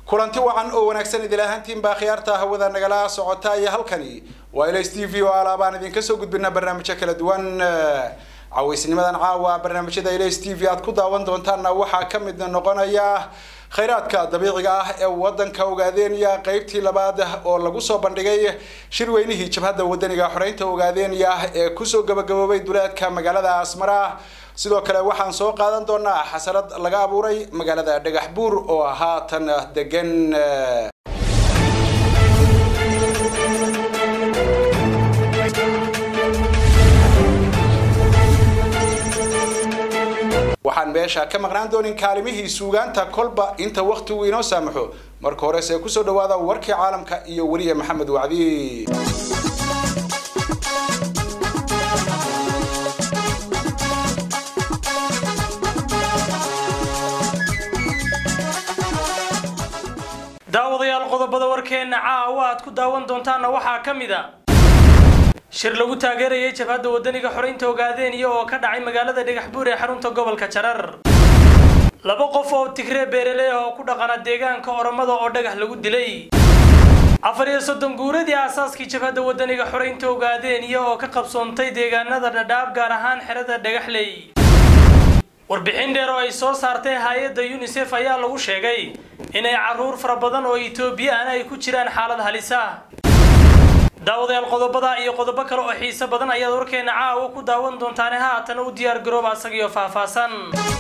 kulanti wacan oo wanaagsan idil ahaantiin baa khiyaarta hawada nagala socota iyo halkani waa ls t v oo alaabaan idinka soo gudbina barnaamijyo kala duwan cawaysnimadan caawa barnaamijyada ls t v aad ku daawan doontaanna waxaa ka mid noqonaya khayraadka dabiiciga ah ee wadanka ogaadeenya qeybtii labaad oo lagu soo bandhigay shirweynihii jabhadda wadaniga xoreynta ogaadeenya ee kusoo gabagaboobay duleedka magaalada asmara sidoo kale waxaan soo qaadan doonaa xasarad laga abuuray magaalada dhagax buur oo haatan degan waxaan meesha ka maqnaan doonin kaalimihii suugaanta kolba inta waktigu inoo saamaxo marka horese kusoo dhawaada warkii caalamka iyo weliya maxamed wacdi daawadayaal qodobada warkeenna caawa aad ku daawan doontaanna waxaa ka mid a shir lagu taageerayay jabhadda wadaniga xoreynta ogaadeeniya oo ka dhacay magaalada dhagaxbuur ee xarunta gobolka jarar laba qof oo tigree beeraley ah oo ku dhaqana deegaanka oromada oo dhagax lagu dilay afar iyo soddon guuradii aasaaskii jabhadda wadaniga xoreynta ogaadeeniya oo ka qabsoontay deegaanada dhadhaab gaar ahaan xerada dhagaxley warbixin dheer oo ay soo saartay hay-adda unisef ayaa lagu sheegay inay caruur fara badan oo etoobiyaan ay ku jiraan xaalad halis ah daawadayaal qodobada iyo qodobo kale oo xiise badan ayaad warkeena caawa ku daawan doontaane haatana u diyaar garooba asagiyo faahfaahsan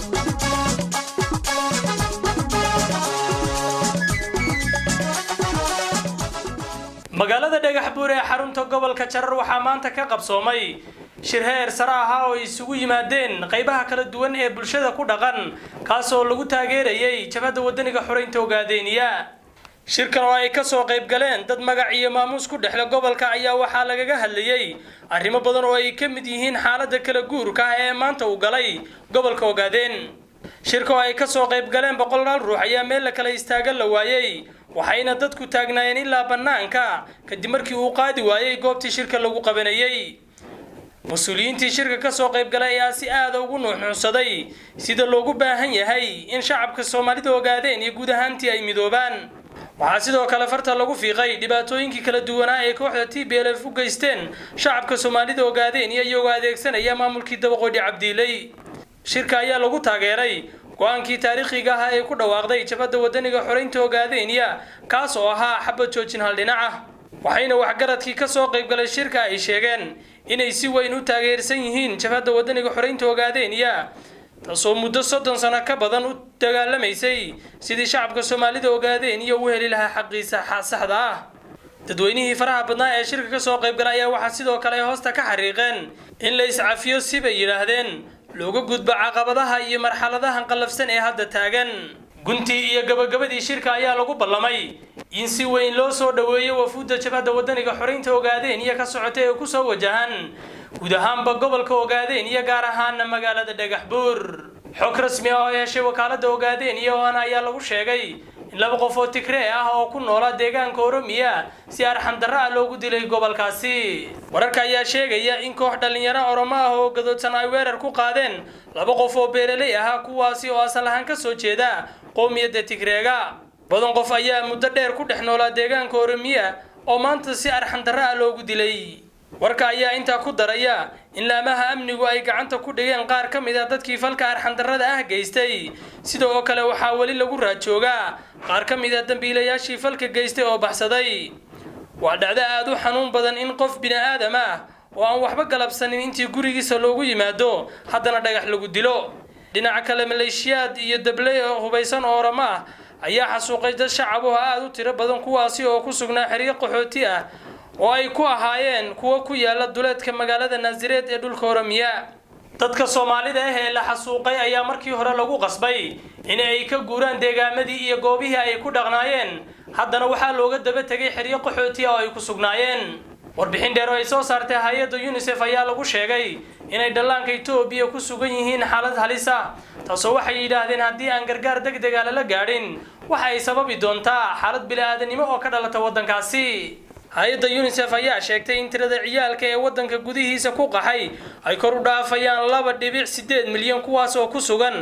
magaalada dhagax buur ee xarunta gobolka jarar waxaa maanta ka qabsoomay shir heer sare ahaa oo isugu yimaadeen qaybaha kala duwan ee bulshada ku dhaqan kaasoo lagu taageerayay jabhadda wadaniga xoreynta ogaadeeniya shirkan oo ay kasoo qayb galeen dad magac iyo maamuus ku dhexle gobolka ayaa waxaa lagaga hadlayey arrimo badan oo ay ka mid yihiin xaaladda kala guurka ah ee maanta uu galay gobolka ogaadeen shirka oo ay kasoo qayb galeen boqolaal ruux ayaa meel la kala istaagan la waayey waxayna dadku taagnaayeen ilaa bannaanka kadib markii uu qaadi waayey goobtii shirka lagu qabanayey mas-uuliyiintii shirka kasoo qayb galay ayaa si aada ugu nuuxnuuxsaday sida loogu baahan yahay in shacabka soomaalida ogaadeen iyo guud ahaantii ay midoobaan waxaa sidoo kale farta lagu fiiqay dhibaatooyinkii kala duwanaa ee kooxda t b l f u geysteen shacabka soomaalida ogaadeen iyo iyagoo adeegsanaya maamulkii dabaqoodhi cabdiiley shirka ayaa lagu taageeray go-aankii taariikhiga ah ee ku dhawaaqday jabhadda wadaniga xoreynta ogaadeenya kaas oo ahaa xabad joojin hal dhinac ah waxayna waxgaradkii kasoo qaybgalay shirka ay sheegeen inay si weyn u taageersan yihiin jabhadda wadaniga xoreynta ogaadeenya taasoo muddo soddon sano ka badan u dagaalamaysay sidii shacabka soomaalida ogaadeen iyo u heli lahaa xaqiisa saxda ah dadweynihii faraha badnaa ee shirka kasoo qaybgalay ayaa waxaa sidoo kale ay hoosta ka xariiqeen in la iscafiyo sibay yidhaahdeen looga gudbo caqabadaha iyo marxaladahan qallafsan ee hadda taagan guntii iyo gabagabadii shirka ayaa lagu ballamay in si weyn loo soo dhoweeyo wafuudda jabhadda wadaniga xoreynta ogaadeen iyo ka socota ee kusoo wajahan guud ahaanba gobolka ogaadeen iyo gaar ahaana magaalada dhagax buur xog rasmi ah oo heshay wakaalada ogaadeen iyo oana ayaa lagu sheegay in laba qof oo tigree ah oo ku noola deegaanka oromiya si arxandarro ah loogu dilay gobolkaasi wararka ayaa sheegaya in koox dhallinyaro oromo ah oo gadoodsan ay weerar ku qaadeen laba qof oo beeraley ahaa kuwaasi oo asal ahaan kasoo jeeda qoomiyadda tigreega badan qof ayaa muddo dheer ku dhex noolaa deegaanka oromiya oo maanta si arxandarro ah loogu dilay warka ayaa intaa ku daraya in laamaha amnigu ay gacanta ku dhigeen qaar ka mid a dadkii falka arxandarrada ah geystay sidoo kale waxaa weli lagu raajoogaa qaar ka mid a dambiilayaashii falka geystay oo baxsaday waa dhacdo aada u xanuun badan in qof bini aadam ah oo aan waxba galabsanin intii gurigiisa loogu yimaado haddana dhagax lagu dilo dhinaca kale maleeshiyaad iyo dabley oo hubaysan oo oramo ah ayaa xasuuqay dad shacabuhu aada u tiro badan kuwaasi oo ku sugnaa xiriir qaxooti ah oo ay ku ahaayeen kuwo ku yaala duleedka magaalada naasireed ee dhulka oromiya dadka soomaalida ah ee la xasuuqay ayaa markii hore lagu qasbay in ay ka guuraan deegaamadii iyo goobihii ay ku dhaqnaayeen haddana waxaa looga daba tegay xeryo qaxooti ah oo ay ku sugnaayeen warbixin dheer oo ay soo saartay hay-adda unisef ayaa lagu sheegay inay dhallaanka etoobiya ku sugan yihiin xaalad halis ah taasoo waxay yidhaahdeen haddii aan gargaar deg dega lala gaadhin waxa ay sababi doontaa xaalad bili-aadanimo oo ka dhalata waddankaasi hay-adda unisef ayaa sheegtay in tirada ciyaalka ee waddanka gudihiisa ku qaxay ay kor u dhaafayaan laba dhibic sideed milyan kuwaas oo ku sugan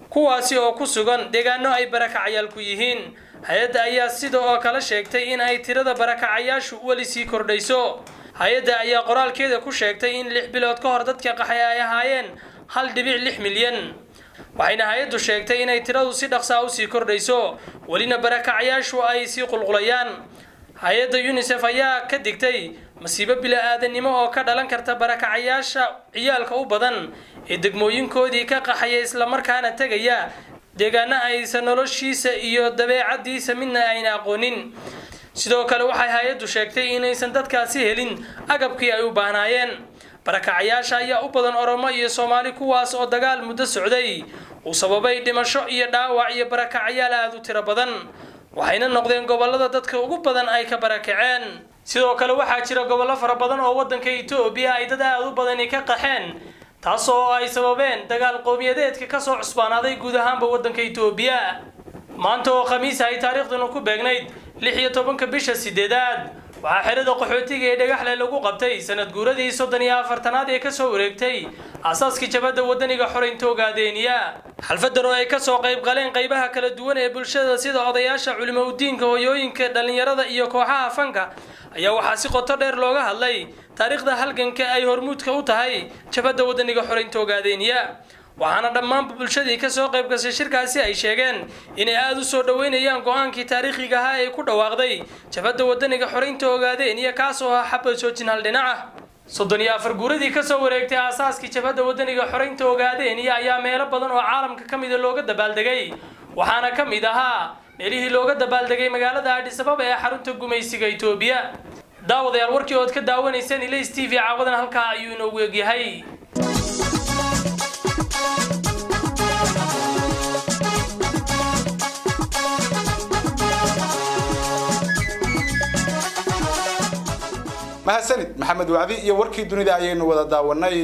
kuwaasi oo ku sugan deegaano ay barakacayaal ku yihiin hay-adda ayaa sida oo kale sheegtay in ay tirada barakacayaashu weli sii kordhayso hay-adda ayaa qoraalkeeda ku sheegtay in lix bilood ka hor dadka qaxay ay ahaayeen hal dhibic lix milyan waxayna hay-addu sheegtay inay tiradu si dhaqsaa usii kordhayso welina barakacayaashu ay sii qulqulayaan hay-adda unisef ayaa ka digtay masiibo bila-aadanimo oo ka dhalan karta barakacayaasha ciyaalka u badan ee degmooyinkoodii ka qaxaya islamarkaana tegaya deegaana aysan noloshiisa iyo dabeecadiisa midna ayna aqoonin sidoo kale waxay hay-addu sheegtay inaysan dadkaasi helin agabkii ay u baahnaayeen barakacayaasha ayaa u badan oromo iyo soomaali kuwaas oo dagaal muddo socday uu sababay dhimasho iyo dhaawac iyo barakacayaal aada u tiro badan waxayna noqdeen gobolada dadka ugu badan ay ka barakaceen sidoo kale waxaa jira gobollo fara badan oo waddanka etoobiya ay dad aada u badani ka qaxeen taasoo ay sababeen dagaal qowmiyadeedka kasoo cusbaanaaday guud ahaanba waddanka etoobiya maanta oo khamiis ay taariikhduna ku beegnayd lix iyo tobanka bisha sideedaad waxaa xerada qaxootiga ee dhagaxle lagu qabtay sanad guuradii soddon iyo afartanaad ee kasoo wareegtay aasaaskii jabadda wadaniga xoreynta ogaadeeniya xalfadan oo ay kasoo qayb galeen qaybaha kala duwan ee bulshada sida odayaasha culimo udiinka hoyooyinka dhallinyarada iyo kooxaha fanka ayaa waxaa si qoto dheer looga hadlay taariikhda halganka ay hormuudka u tahay jabadda wadaniga xoreynta ogaadeeniya waxaana dhammaanba bulshadii kasoo qayb gashay shirkaasi ay sheegeen inay aada u soo dhoweynayaan go-aankii taariikhiga ahaa ee ku dhawaaqday jabadda wadaniga xoreynta ogaadeen iyo kaas oo ah xabad soojin hal dhinaca soddon iyo afar guuradii kasoo wareegtay aasaaskii jabhadda wadaniga xoreynta ogaadeen iyo ayaa meelo badan oo caalamka ka mida looga dabaaldegay waxaana ka mid ahaa meelihii looga dabaaldegay magaalada adhisababa ee xarunta gumaysiga etoobiya daawadayaal warkii ood ka daawanayseen ilays t v caawadan halkaa ayuu inoogu egyahay mahadsanid maxamed wacdi iyo warkii dunida ayaynu wada daawanay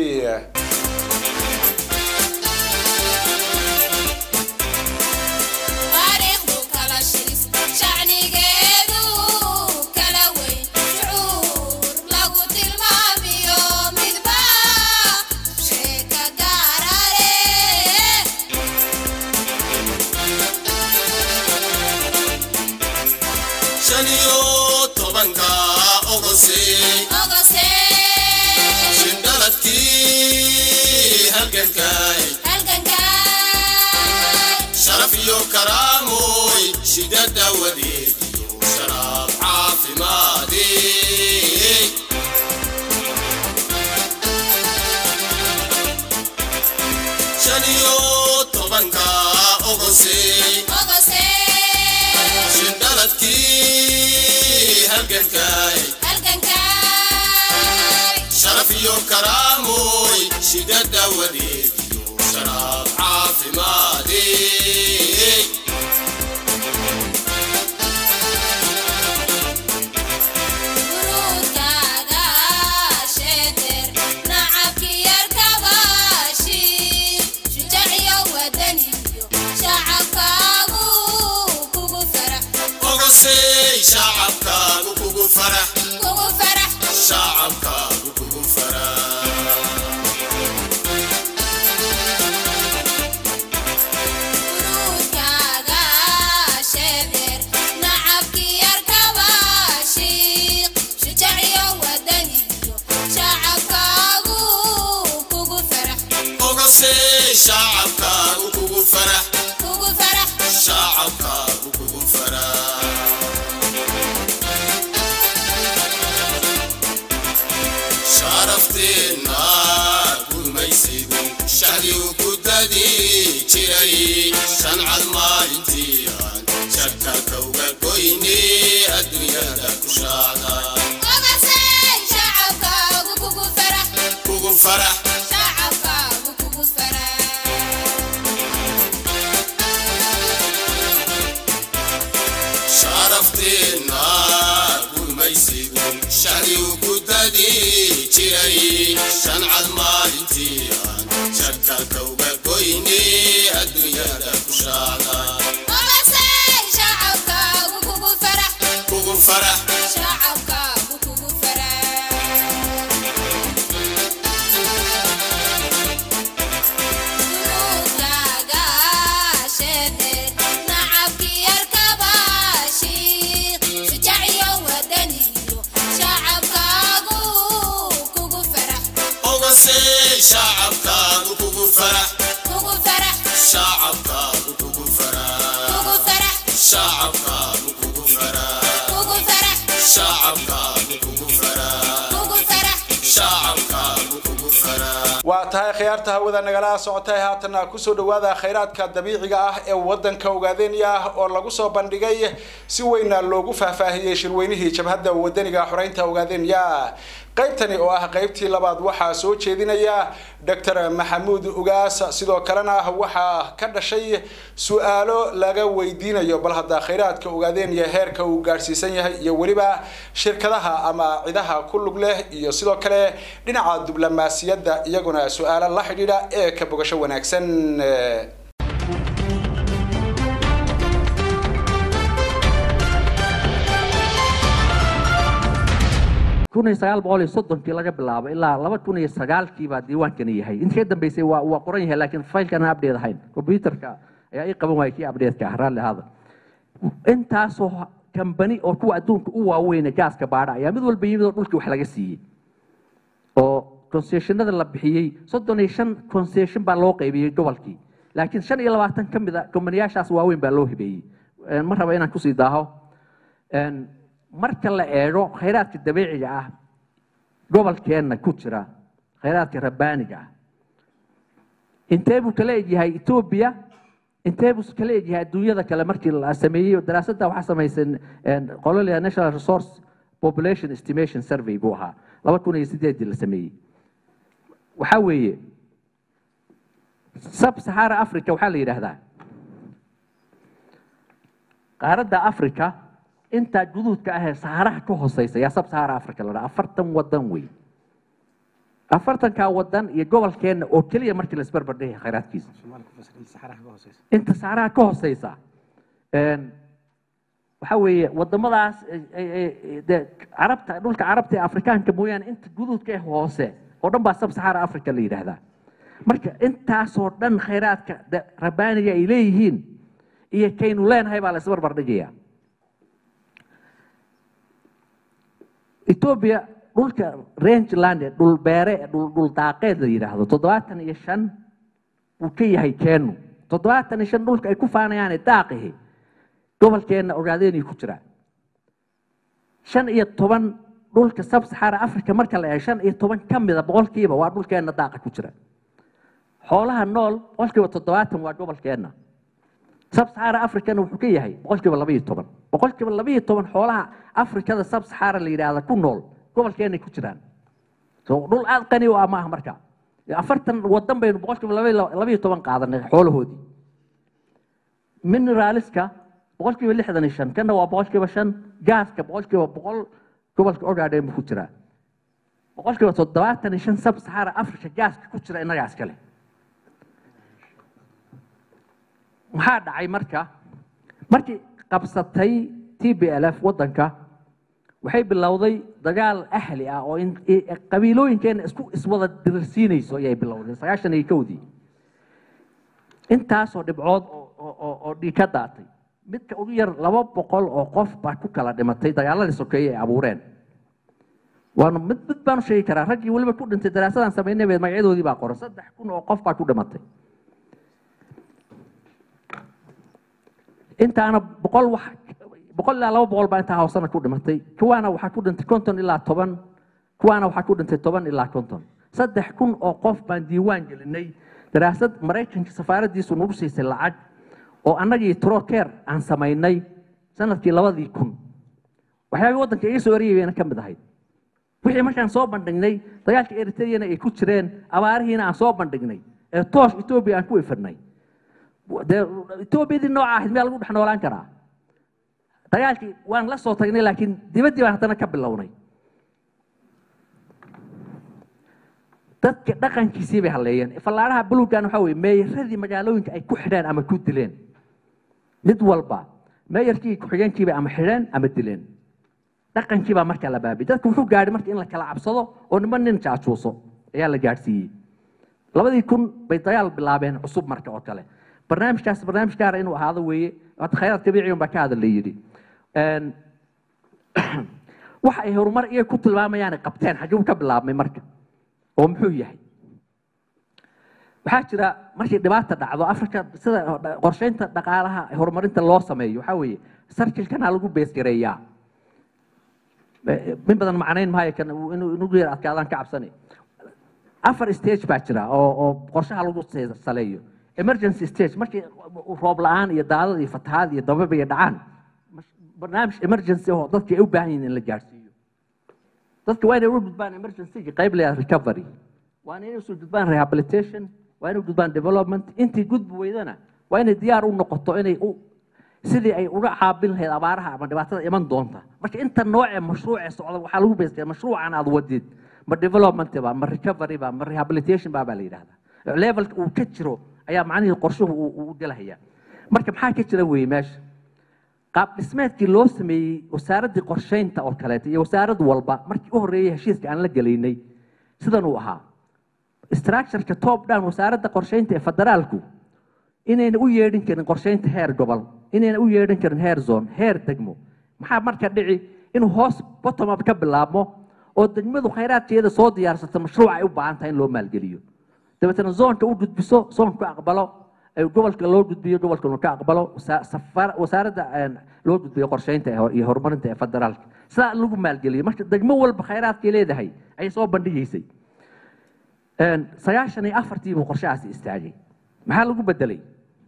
sharaf iyo karaamoy shidada wadeediyo sharaab caafimaade shan iyo tobanka ogose shindhaladkii halgankay sharaf iyo karaamoy shidada wadeediyo sharaab caafimaade ogosey shacabkaagu kugu farax shacabkaagu kugu farax ogosey shacabkaagu kugu farax shacabkaagu kugu farax sharafteenna gurmaysidu shacdigu ku dadi jiray shancad maalintii aan shakaka uga goyne adduunyada ku shaacda kugu farax sharafteenna gurmaysidu shacdigu ku dadi jiray shancad maalintii aan shakaka uga goyne adduunyada ku shaacda kugu farax shacabkaagu kugu faraa shacabkaagu kugu faraa waa tahay khiyaarta hawada nagala socotay haatana kusoo dhawaada khayraadka dabiiciga ah ee wadanka ogaadenya oo lagu soo bandhigay si weyna loogu faahfaahiyey shirweynihii jabhadda wadaniga xoreynta ogaadenya qaybtani oo ah qaybtii labaad waxaa soo jeedinaya dr maxamuud ugaas sidoo kalena waxaa ka dhashay su-aalo laga weydiinayo bal hadda khayraadka ogaadenya heerka uu gaadhsiisan yahay iyo weliba shirkadaha ama cidaha ku lug leh iyo sidoo kale dhinaca diblomaasiyadda iyaguna su-aalo la xidhiidha ee ka bogasho wanaagsan kun iyo sagaal boqol iyo soddonkii laga bilaabo ilaa laba kun iyo sagaalkii baa diiwaankani yahay intii ka dambeysay waa waa qoran yahay laakiin faylkan aan update ahayn computerka ayaa ii qaban waayay kii update-ka ah raalli ahaada intaasoo kambani oo kuwa adduunka u waaweyne gaaska baadha ayaa mid walba yimid oo dhulkii wax laga siiyey oo concessionada la bixiyey soddon iyo shan concession baa loo qaybiyey gobolkii laakiin shan iyo labaatan ka mid a kombaniyaashaas waaweyn baa loo hibeeyey ma raba inaan kusii daaho marka la eego khayraadka dabiiciga ah gobolkeenna ku jira khayraadka rabbaaniga ah intee buu kala egyahay etoobiya intee buu kala egyahay adduunyada kale markii la sameeyey daraasadda waxaa samaysan qololia national resource population estimation survey buu ahaa laba kun iyo sideedii la sameeyey waxaa weeye sub sahara africa waxaa la yidhaahdaa qaaradda africa intaa guduudka ahee saaraha ka hooseysa yaa sab sahara africa la dhaha afartan wadan wey afartankaa wadan iyo gobolkeenna oo keliya markii laisbarbar dhigay khayraadkiisa inta saaraha ka hooseysa waxaa weeye wadamadaas de carabta dhulka carabta ee afrikaanka mooyaane inta guduudka ee hoose oo dhan baa sab sahara africa la yidhaahdaa marka intaasoo dhan khayraadka rabbaaniga ay leeyihiin iyo kaynu leenahay baa la isbarbar dhigaya etoobiya dhulka rangeland ee dhul beere ee dhul dhul daaqeed la yidhaahdo toddobaatan iyo shan uu ka yahay keenu toddobaatan iyo shan dhulka ay ku faanayaane daaqihi gobolkeenna ogaadeenay ku jiraan shan iyo toban dhulka sab saxara africa marka la eego shan iyo toban ka mida boqolkiiba waa dhulkeenna daaqa ku jira xoolaha nool boqolkiiba toddobaatan waa gobolkeenna sab saxara africana wuxuu ka yahay boqolkiiba laba iyo toban boqolkiiba laba iyo toban xoolaha afrikada sab saxara la yidhaahda ku nool gobolkeenay ku jiraan so dhul aad qani u ah maaha marka afartan wadan baynu boqolkiiba laba iyo toban qaadanay xoolahoodii mineraaliska boqolkiiba lixdan iyo shan kana waa boqolkiiba shan gaaska boqolkiiba boqol gobolka ogaadheen buu ku jiraa boqolkiiba toddobaatan iyo shan sab saxara africa gaaska ku jira innagaas kale maxaa dhacay marka markii qabsatay t b l f waddanka waxay bilowday dagaal ahli ah oo qabiilooyinkeena isku iswada dirirsiinayso ayay bilowday sagaashan iyo kowdii intaasoo dhibcood oo dhiig ka daatay midka ugu yar laba boqol oo qof baa ku kala dhimatay dagaaladii sokeeye ay abuureen waanu mid mid baanu sheegi karaa raggii weliba ku dhintay daraasadaan samaynay bay magacyadoodii baa qoran saddex kun oo qof baa ku dhimatay intaana boqol wax boqol ilaa laba boqol baa intaa hoosana ku dhimatay kuwaana waxaa ku dhintay konton ilaa toban kuwaana waxaa ku dhintay toban ilaa konton saddex kun oo qof baan diiwaan gelinay daraasad maraykanka safaaraddiisu nagu siisay lacag oo annagii troker aan samaynay sanadkii labadii kun waxyaabay waddanka iga soo eryay bayna ka mid ahayd wixii markaan soo bandhignay dagaalka eritreyana ay ku jireen abaarihiina aan soo bandhignay ee toosh etoobiya aan ku ifirnay dee etoobiyadii nooca ahayd miyaa lagu dhex noolaan karaa dagaalkii waan la soo tagnay laakiin dibaddii baan haddana ka bilownay dadka dhaqankiisii bay halleeyeen fallaaraha bulugan waxaa weye meeyaradii magaalooyinka ay ku xidheen ama ku dileen mid walba meeyarkii ku-xigeenkiibay ama xidheen ama dileen dhaqankii baa markaa la baabiyey dadka wuxuu gaadhay marka in la kala cabsado oo niman nin jaajuuso ayaa la gaadhsiiyey labadii kun bay dagaal bilaabeen cusub marka oo kale barnaamijkaas barnaamij gaara inuu ahaado weeye hata khayraad kabiiciyan baa ka hadal la yidhi waxa ay horumar iyaga ku tilmaamayaanay qabteen xagguu ka bilaabmay marka oo muxuu yahay waxaa jira markii dhibaata dhacdo afrika sida qorsheynta dhaqaalaha horumarinta loo sameeyo waxaa weeye sarkilkana lagu beesgareeyaa min badan macnayn maayo kan uu- inuu inugu yar adkaadaan ka cabsanay afar stage baa jira oo oo qorshaha lagu se- saleeyo emergency stage markii roob la-aan iyo daadad iyo fatahaad iyo dabab iyo dhacaan mas- barnaamij emergency oo dadka ay u baahan yihiin in la gaarsiiyo dadka waa inay u gudbaan emergency qayb leeyahay recovery waa inay usoo gudbaan rehabilitation waa inay u gudbaan development intii gudbi weydana waa inay diyaar u noqoto inay u sidii ay uga caabin lahayd abaaraha ama dhibaatada iman doonta marka inta noocee mashruucee socda waxaa lagu beystaya mashruucan aad wadid ma development ba ma recovery ba ma rehabilitation ba baa la yidhahdaa levelka uu ka jiro ayaa macnihii qorshuhu uu uu u gelahaya marka maxaa ka jira weeye meesha qaab dhismeedkii loo sameeyey wasaaraddii qorsheynta oo kaleeto iyo wasaarad walba markii u horreeyey heshiiska aan la gelaynay sidan uu ahaa structureka top down wasaaradda qorsheynta ee federaalku inayna u yeedhin karin qorsheynta heer gobol inayna u yeedhin karin heer zone heer degmo maxaa marka dhici inuu hoos bottom up ka bilaabmo oo degmadu khayraadkeeda soo diyaarsato mashruuc ay u baahan tahay in loo maalgeliyo dabeetana zoonka u gudbiso zoonka ka aqbalo ay gobolka loo gudbiyo gobolkana ka aqbalo wasa- safar- wasaaradda een, loo gudbiyo qorsheynta ee hor- iyo horumarinta ee federaalka sidaa lagu maalgeliyo marka degmo walba khayraadkay leedahay ayay soo bandhigaysay Een, sagaashan iyo afartii buu qorshahaasi istaagay maxaa lagu bedelay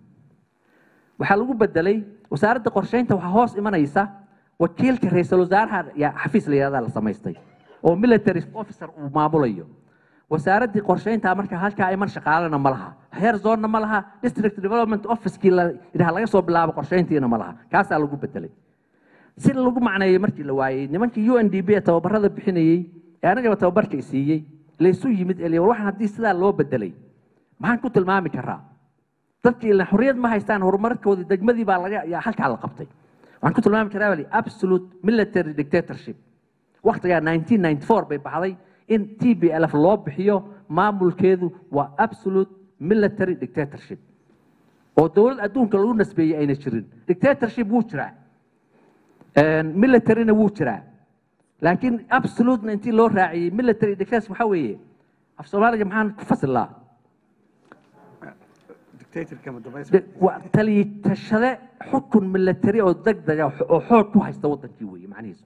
waxaa lagu bedelay wasaaradda qorsheynta waxaa hoos imanaysa wakiilka ra-iisul wasaaraha yaa xafiis la yihahdaa la samaystay oo military officer uu maamulayo wasaaraddii qorsheynta marka halkaa iman shaqaalena ma laha heer zonna ma laha district development officekii la yidhaha laga soo bilaabo qorsheyntiina ma laha kaasaa lagu bedelay si lagu macneeyey markii la waayey nimankii u n d b ee tababarada bixinayey ee anagaba tababarka siiyey laysu yimid ee waxaan haddii sidaa loo bedelay maxaan ku tilmaami karaa dadkii ila xorriyad ma haystaan horumarkoodii degmadii baa laga yaa halkaa la qabtay waxaan ku tilmaami karaa bali absolute military dictatorship waqtigaa 1994 bay baxday in t b l f loo bixiyo maamulkeedu waa absolute military dictatorship oo dowlad adduunka lagu nasbeeyey ayna jirin dictatorship wuu jiraa militaryna wuu jiraa laakiin absolutena intii loo raaciyey military dictatorship waxaa weeye af soomaaliga maxaan ku fasilaa dictatorka ma dambaysa De- waa taliyashade xukun military oo degdega oo xoog ku haysta wadankii weeye macnihiisu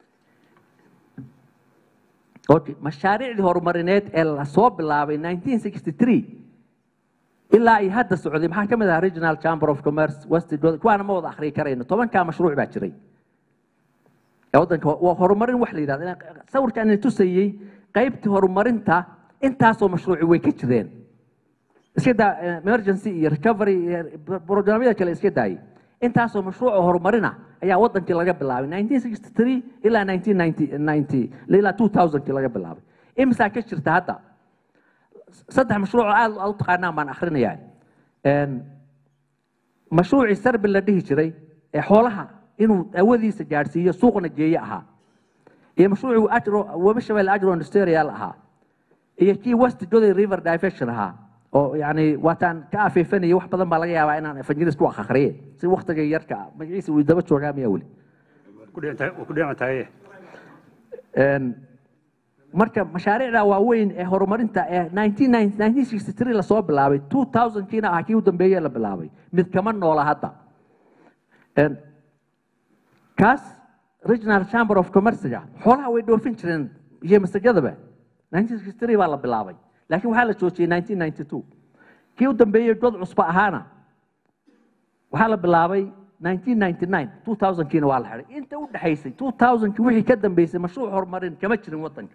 okay mashaariicdii horumarineed ee lasoo bilaabay 1963 ilaa iyo hadda socday maxaa ka mid ahaa regional chamber of commerce west kuwaana ma wada akhriyi karayno tobankaa mashruuc baa jiray ee waddanka waa horumarin wax la yidhahda Inaan- sawirkaan idin tusayey qaybtii horumarinta intaasoo mashruuci way ka jireen iska daa eh, emergency iyo recovery iyo programyada kale iska daayay intaasoo mashruuc oo horumarina ayaa wadankii laga bilaabay 1963 ilaa 1990 ilaa 2000kii laga bilaabay imisaa ka jirta hadda saddex mashruuc oo aad aad u taqaanaan baan akhrinayaa Een, mashruucii sarbil la dhihi jiray ee xoolaha inuu awadiisa gaadhsiiyo suuqna geeye ahaa iyo mashruucii agro webi shabelle agro industrial ahaa iyo kii west goday river diversion ahaa oo yani waataan ka afeefanayay wax badan baa laga yaabaa inaan evangelis ku akhriye si waktiga yarka ah magaciisa wuu daba joogaa miyaa weli ku dhici ku dhici tahay Een, marka mashaariicda waaweyn ee horumarinta ee 1990 1963 lasoo bilaabay 2000kiina ah kii u dambeeyey la bilaabay mid kama noola hadda Een, kaas regional chamber of commercega xoolaha way dhoofin jireen iyo masajadaba 1963 baa la bilaabay laakiin waxaa la joojiyey 1992 kii u dambeeyey god cusba ahaana waxaa la bilaabay 1999 2000kiina waa la xiday inta u dhaxaysay 2000kii wixii ka dambeysay mashruuc horumarin kama jirin wadanka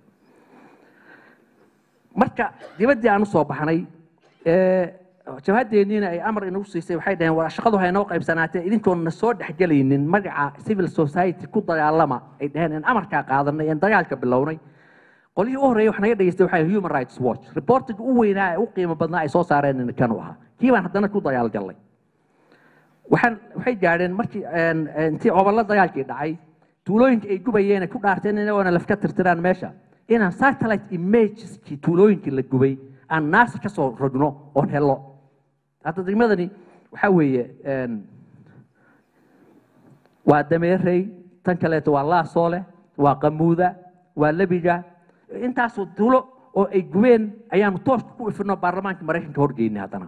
marka dibaddii aan usoo baxnay ee, jabhadeenniina ay amar inagu siisay waxay dhaheen war shaqadu ha inoo qaybsanaatee idinkoon na soo dhexgelaynin magaca civil society ku dagaalama ay dhaheen in amarkaa qaadanay een dagaalka bilownay qolyihii u horreeyay wax naga dhageystay waxaa human rights watch reportiga u weynaa ee u qiimo badnaa ay soo saareen kan u ahaa kii baan haddana ku dagaalgallay waxaan waxay gaadheen markii een, een, intii cobollo dagaalkii dhacay tuulooyinka ay gubayeen ay ku dhaarteen inagoona lafka tirtiraan meesha inaan satellite imageskii tuulooyinkii la gubay aan naasa ka soo rogno oon helo hadda degmadani waxaa weeye een, waa dameerey tan kaleeto waa laasoole waa qamuuda waa lebiga intaasoo tuulo oo ay gubeen ayaanu tooska ku ifino baarlamaanka maraykanka horgeynay haddana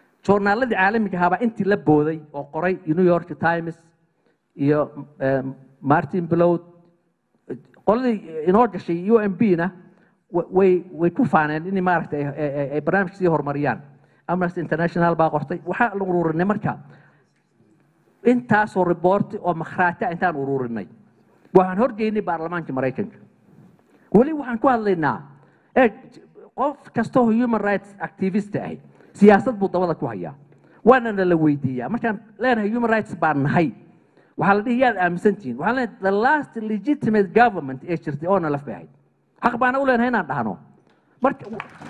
joornaaladii caalamiga ahaabaa intii la booday oo qoray new york times iyo em, martin blowd qoladii inoo gashay u m b na wa- way way ku faaneen in maaragtay ay- ay ay- ay barnaamij sii horumariyaan amnesty international baa qortay waxaa la ururinay marka intaasoo riboorti oo makhraata intaan ururinay waxaan horgeynay baarlamaanka maraykanka weli waxaan ku hadlaynaa ee qof kastoo human rights activist ahi siyaasad buu dabada ku hayaa waana na la weydiiyaa markaan leenahay human rights baan nahay waxaa la dhihi yaad aaminsantihiin waxaan leenahay the last legitimate government ee jirtay oo nalaf bay ahayd xaq baana u leenahay inaan dhahno marka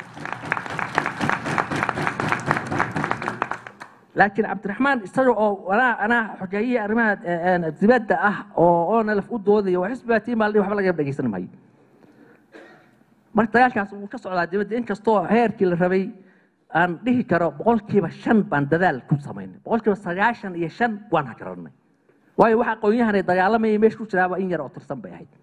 laakiin cabdiraxmaan isaga oo anaa anaa xogeeyihii arrimaha eh, eh, dibadda ah oo oo nalaf u doodaya waa xisbigaa tii maalin waxba laga dhegeysan maayo marka dagaalkaas wuu ka socdaa dibadda inkastoo heerkii la rabay aan dhihi karo boqolkiiba shan baan dadaal ku samaynay boqolkiiba sagaashan iyo shan waan hagaranay waayo waxa aqoonyahanay dagaalamayay meesha ku jiraaba in yar oo tirsan bay ahayd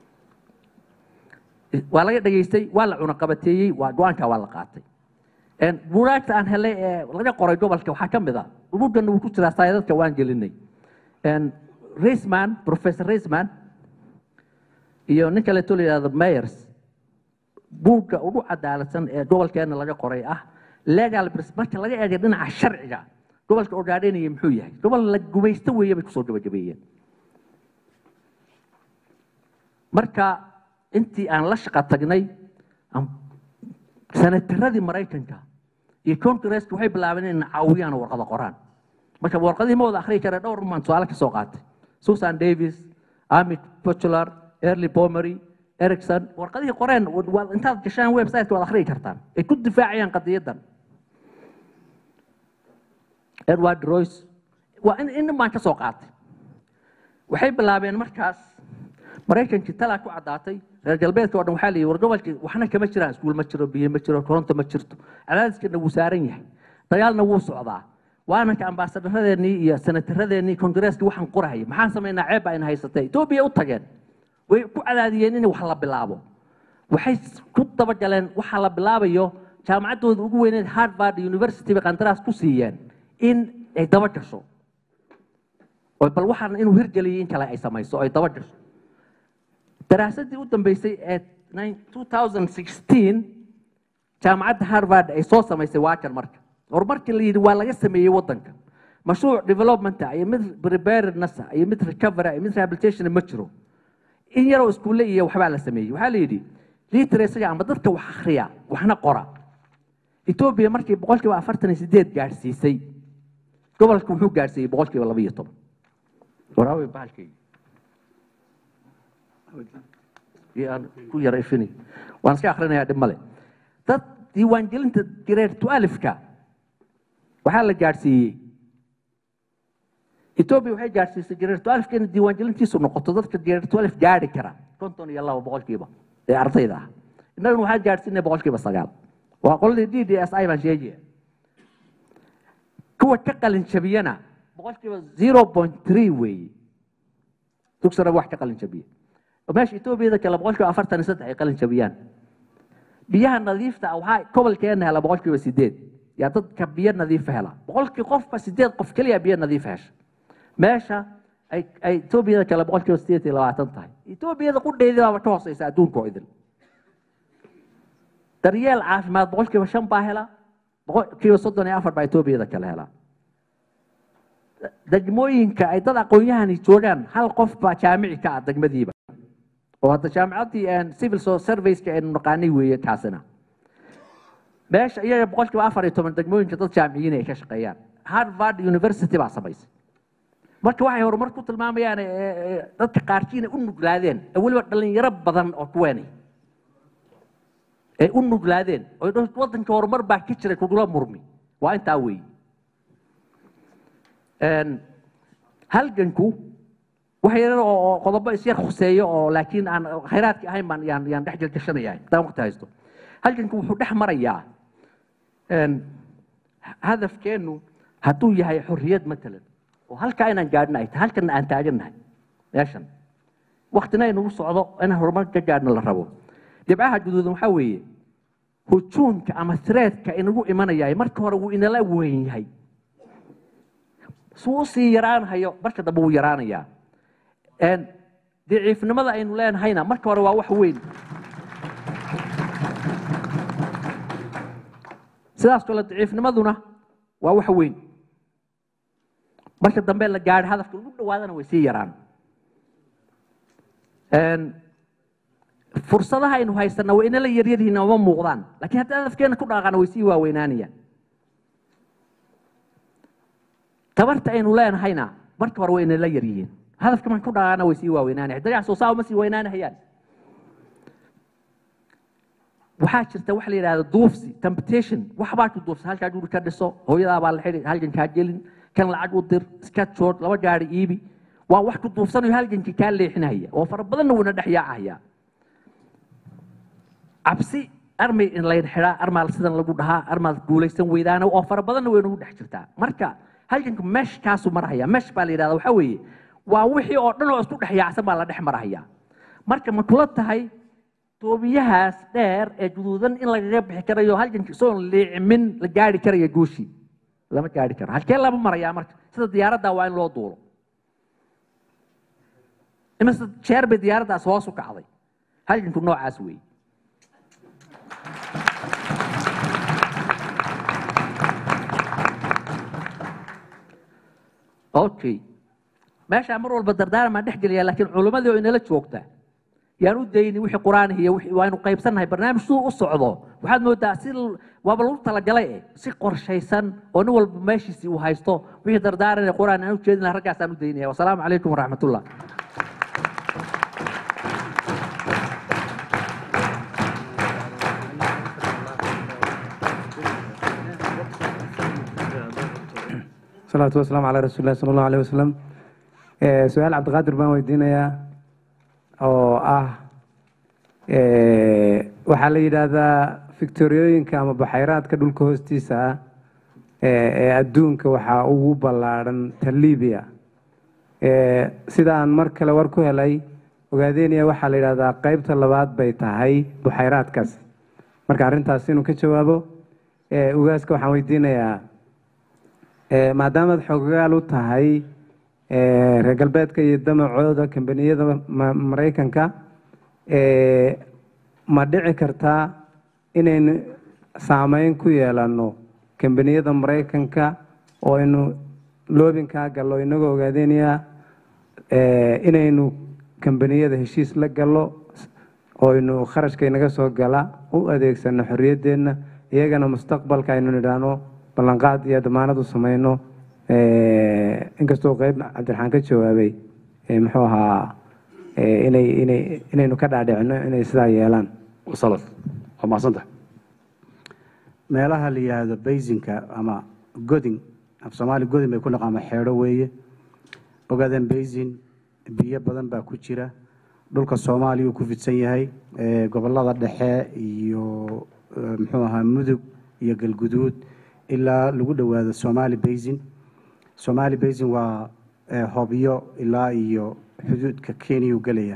waa laga dhageystay waa la cunaqabateeyey waa go-aanka waa la qaatay Een, buugaagta aan helay ee laga qoray gobolka waxaa ka mid a buugana wuu ku jiraa saayadadka waan gelinay Een, Reisman professor Reisman iyo nin kaleeto la yidhahdo Myers buugga ugu cadaaladsan ee gobolkeena laga qoray ah legal pres marka laga eego dhinaca sharciga gobolka ogaadhenaya muxuu yahay gobol la gumaysto weeye bay kusoo gabagabeeyeen marka intii aan la shaqa tagnay aan- sanataradii maraykanka iyo congresska waxay bilaabeen inay caawiyaan oo warqada qoraan marka warqadihii ma wada akhriyi kare dhowr maan tusaale ka soo qaatay susan davis amit pochular early pomery ericson warqadihii qoreen waa- intaad gashaan website waad akhriyi kartaan ay ku difaacayaan qadiyadan edward royce waa in in baan ka soo qaatay waxay bilaabeen markaas maraykankii talaa ku caddaatay reer galbeedka oo dhan waxaa la yidhi war gobolkii waxna kama jiraan iskuul ma jiro biyo ma jiro koronto ma jirto cadaadiskana wuu saaran yahay dagaalna wuu socdaa waananka ambaasadaradeenii iyo senataradeenii kongareeska waxaan qorahaya maxaan samaynaa ceeb baa ina haysatay etoobiya u tageen way ku cadaadiyeen in wax la bilaabo waxay ku dabagaleen waxa la bilaabayo jaamacaddooda ugu weyneed harvard university bay qandaraas ku siiyeen in ay daba gasho oo bal waxaan inuu hirgeliyay in kale ay samayso oo ay daba gasho daraasadii u dambeysay ee 2016 jaamacadda harvard ay soo samaysay waakan marka horumarkii la yidhi waa laga sameeyey waddanka mashruuc developmenta iyo mid preparedness iyo mid recovery iyo mid rehabilitation ma jiro in yaroo iskuulle iyo waxbaa la sameeyey waxaa la yidhi literacyga ama dadka wax akhriya waxna qora etoobiya markii boqolkiiba afartan iyo sideed gaadhsiisay gobolka wuxuu gaadhsiiyey boqolkiiba laba iyo toban waraawey bahalkayga iyo aan ku yara ifini waan iska akrinayaa dhib male dad diiwaangelinta grade twelfka waxaa la gaadhsiiyey etoobiya waxay gaadhsiisay grade twelfka in diiwaangelintiisu noqoto dadka grade twelve gaadhi kara konton iyo laba boqolkiiba ee ardayda ah innaguna waxaan gaadhsiinay boqolkiiba sagaal waa qoladii d d s i baan sheegaya kuwa ka qalin jabiyana boqolkiiba zero point three weeye dugsana wax ka qalin jabiya meesha etoobiyada kale boqolkiiba afartan iyo saddex ay qalin jabiyaan biyaha nadiifta ah waxaa gobolkeena hela boqolkiiba sideed yaa dadka biyo nadiifa hela boqolkii qofba sideed qof keliya biyo nadiifa hesha meesha ay ay etoobiyada kale boqolkiiba sideed iyo labaatan tahay etoobiyada qudheedii baaba ka hooseysa adduunka oo idin daryeel caafimaad boqolkiiba shan baa hela boqolkiiba soddon iyo afar baa etoobiyada kale hela degmooyinka ay dad aqoon-yahani joogaan hal qof baa jaamici ka ah degmadiiba oo hadda jaamicaddii civil serviceka aynu naqaanay weeye kaasina meesha iyaga boqolkiiba afar iyo toban degmooyinka dad jaamiciyiin ay ka shaqeeyaan harvard university baa samaysay marka waxay horumar ku tilmaamayaan ee, ee, dadka qaarkiina u nuglaadeen ee weliba dhalinyaro badan oo kuweenay ay u nuglaadeen oo ay dhaho, waddanka horumar baa ka jiray kugula murmi waa intaa weeye Een, halganku wax yar oo oo qodobo isyar khuseeyo oo laakiin aan khayraadki ahayn baan yaan yaan dhex gelgashanayaa haddaan waqti haysto halganku wuxuu dhex marayaa een, hadafkeennu hadduu yahay xorriyad matalan oo halkaa inaan gaadhna ay tahay halkana aan taagannahay meeshan waktina inagu socdo inaan horumar ka gaadhna la rabo dhibcaha guduudan waxaa weeye hujuumka ama threadka inagu imanaya marka hore wuu inala weyn yahay suu usii yaraanhayo marka dambe wuu yaraanayaa Een, daciifnimada aynu leenahayna marka hore waa wax weyn sidaas kale daciifnimaduna waa wax weyn marka dambe la gaadho hadafka ugu dhawaadana way sii yaraan Een, fursadaha aynu haysana waa inala yaryaryihiin uma muuqdaan laakiin haddii hadafkeena ku dhaqaaqana way sii waaweynaanayaan tabarta aynu leenahayna marka hore way inala yaryihiin hadafka marka ku dhaqaaqana way sii waaweynaanayaan dagac soo saa uma sii weynaanahayaan waxaa jirta waxa la yidhahda duufsi temptation wax baa ku duufsa halkaa guri ka dhiso hooyadaa baa la xidhi halgan kaa gelin kan lacag u dir iska jood laba gaari iibi waa wax ku duufsanayo halgankii kaa leexinaya oo fara badanna wuuna dhex yaacaya cabsi armay in layn xidhaa armaal sidan lagu dhahaa armaad guulaysan weydaana oo fara badanna way nagu dhex jirtaa marka halganka meshkaasu marhaya mesh baa la yidhahda waxaa weeye waa wixii oo dhan oo isku dhex yaacsan baa la dhex marhaya marka ma kula tahay toobiyahaas dheer ee guduudan in lagaga bixi karayo halganka isagoon liicimin la gaari karaya guushii lama gaari karo halkee lama marayaa marka sida diyaaradda waa in loo duulo imise jeer bay diyaaraddaas hoos u kacday halganku noocaas weeye okay meeshaa mar walba dardaaramaan dhex gelaya laakiin culimmadii oo inala joogta yaan u dayni wixii qur-aan iyo wixii waaynu qaybsannahay barnaamij siduu u socdo waxaad moodaa si l- waaba lagu talagalay eh si qorshaysan oo nin walba meeshiisii uu haysto wixii dardaaran ee qur-aan aan u jeedin lahaa raggaasaan u daynaya wasalaamu calaykum waraxmatullah salaatu wasalaamu calaa rasuuli lahi sala allahu alayh wasalam Eh, su-aal cabdiqaadir baan weydiinayaa oo ah eh, waxaa la yidhaahdaa victoriyooyinka ama baxayraadka dhulka hoostiisa ah eh, ee adduunka waxaa ugu ballaadhan ta libiya Eh, sida aan mar kale war ku helay ogaadeenaya waxaa la yidhahdaa qeybta labaad bay tahay buxayraadkaas marka arrintaas inuu ka jawaabo Eh, ugaaska waxaan weydiinayaa Eh, maadaamaad xoogayaal u tahay eh, reer galbeedka iyo damacooda kambaniyada ma- maraykanka eh, ma dhici kartaa inaynu saameyn ku yeelano kambaniyada maraykanka oo aynu loobinkaa gallo inagoo ogaadeenaya eh, inaynu kambaniyada heshiis la gallo oo aynu kharashka inaga soo gala u adeegsano xorriyadeenna iyagana mustaqbalka aynu nidhaahno ballanqaad iyo damaanad u samayno eh, inkastoo qeyb cabdiraxmaan ka jawaabay eh, muxuu ahaa eh, inay inay inaynu ka dhaadhicino inay sidaa yeelaan wasalad waa mahadsantahay meelaha la yidhaahdo baysinka ama godin af soomaali godin bay ku noqon ama xeedho weeye ogaadeen baysin biyo badan baa ku jira dhulka soomaaliya uu ku fidsan yahay ee gobolada dhexe iyo eh, muxuu ahaa mudug iyo galguduud ilaa lagu dhowaado somali basin somali basin waa eh, hobyo ilaa iyo xuduudka kenya uu gelaya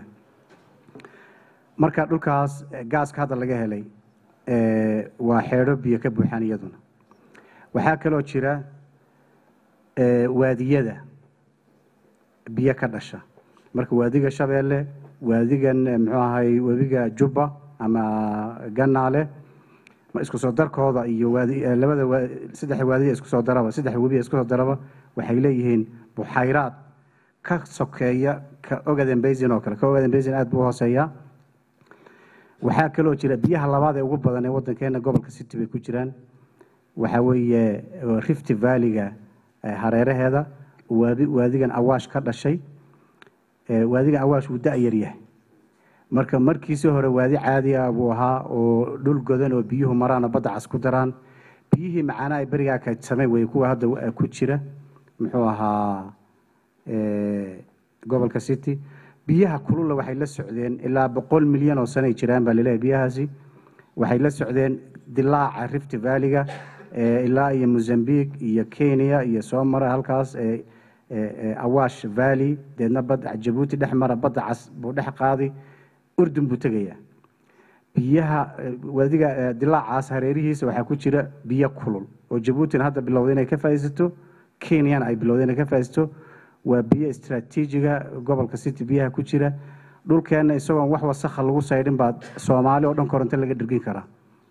marka dhulkaas eh, gaaska hadda laga helay eh, waa xeedho biyo ka buuxaan iyaduna waxaa kaloo jira eh, waadiyada biyo ka dhasha marka waadiga shabeelle waadigan eh, muxuu ahay webiga jubba ama ganaale ma isku soo darkooda iyo waadi eh, labada waa- saddexa waadiya isku soo daraba saddexa webiya isku soo daraba waxay leeyihiin buxayraad ka sokeeya ka ogaden basin oo kale ka ogaden basin aad buu u hooseeyaa waxaa kaloo jira biyaha labaad ee ugu badan ee wadankeena gobolka city bay ku jiraan waxaa weeye eh, rift valley-ga eh, hareeraheeda waadi waadigan awaash ka dhashay Eh, waadigan awaash wuu da-yar yahay marka markiisii hore waadi caadi ah buu ahaa oo dhul godan oo biyuhu maraan oo badda cas ku daraan biyihii macaana ay berigaa kaydsameen wey kuwa hadda eh, ku jira muxuu ahaa eh, gobolka city biyaha kulula waxay la socdeen ilaa boqol milyan oo sanay jiraan baa laleeyahay biyahaasi waxay la socdeen dilaaca rift valley-ga eh, ilaa iyo mozambique iyo kenya iyo soo mara halkaas eh, eh, eh, awash valley deedna badda jabuuti dhex mara badda cas buu dhex qaadi urdun buu tegayaa biyaha eh, waadiga eh, dilaacaas hareerihiisa waxaa ku jira biyo kulul oo jabuutina hadda bilowday inay ka faa'iidaysato kenyana ay bilowday inay ka faa'iidaysato waa biyo istraatiijiga gobolka city biyaha ku jira dhulkeenna isagoon wax wasakha lagu saydhin baa soomaali oo dhan koronto laga dhirgin karaa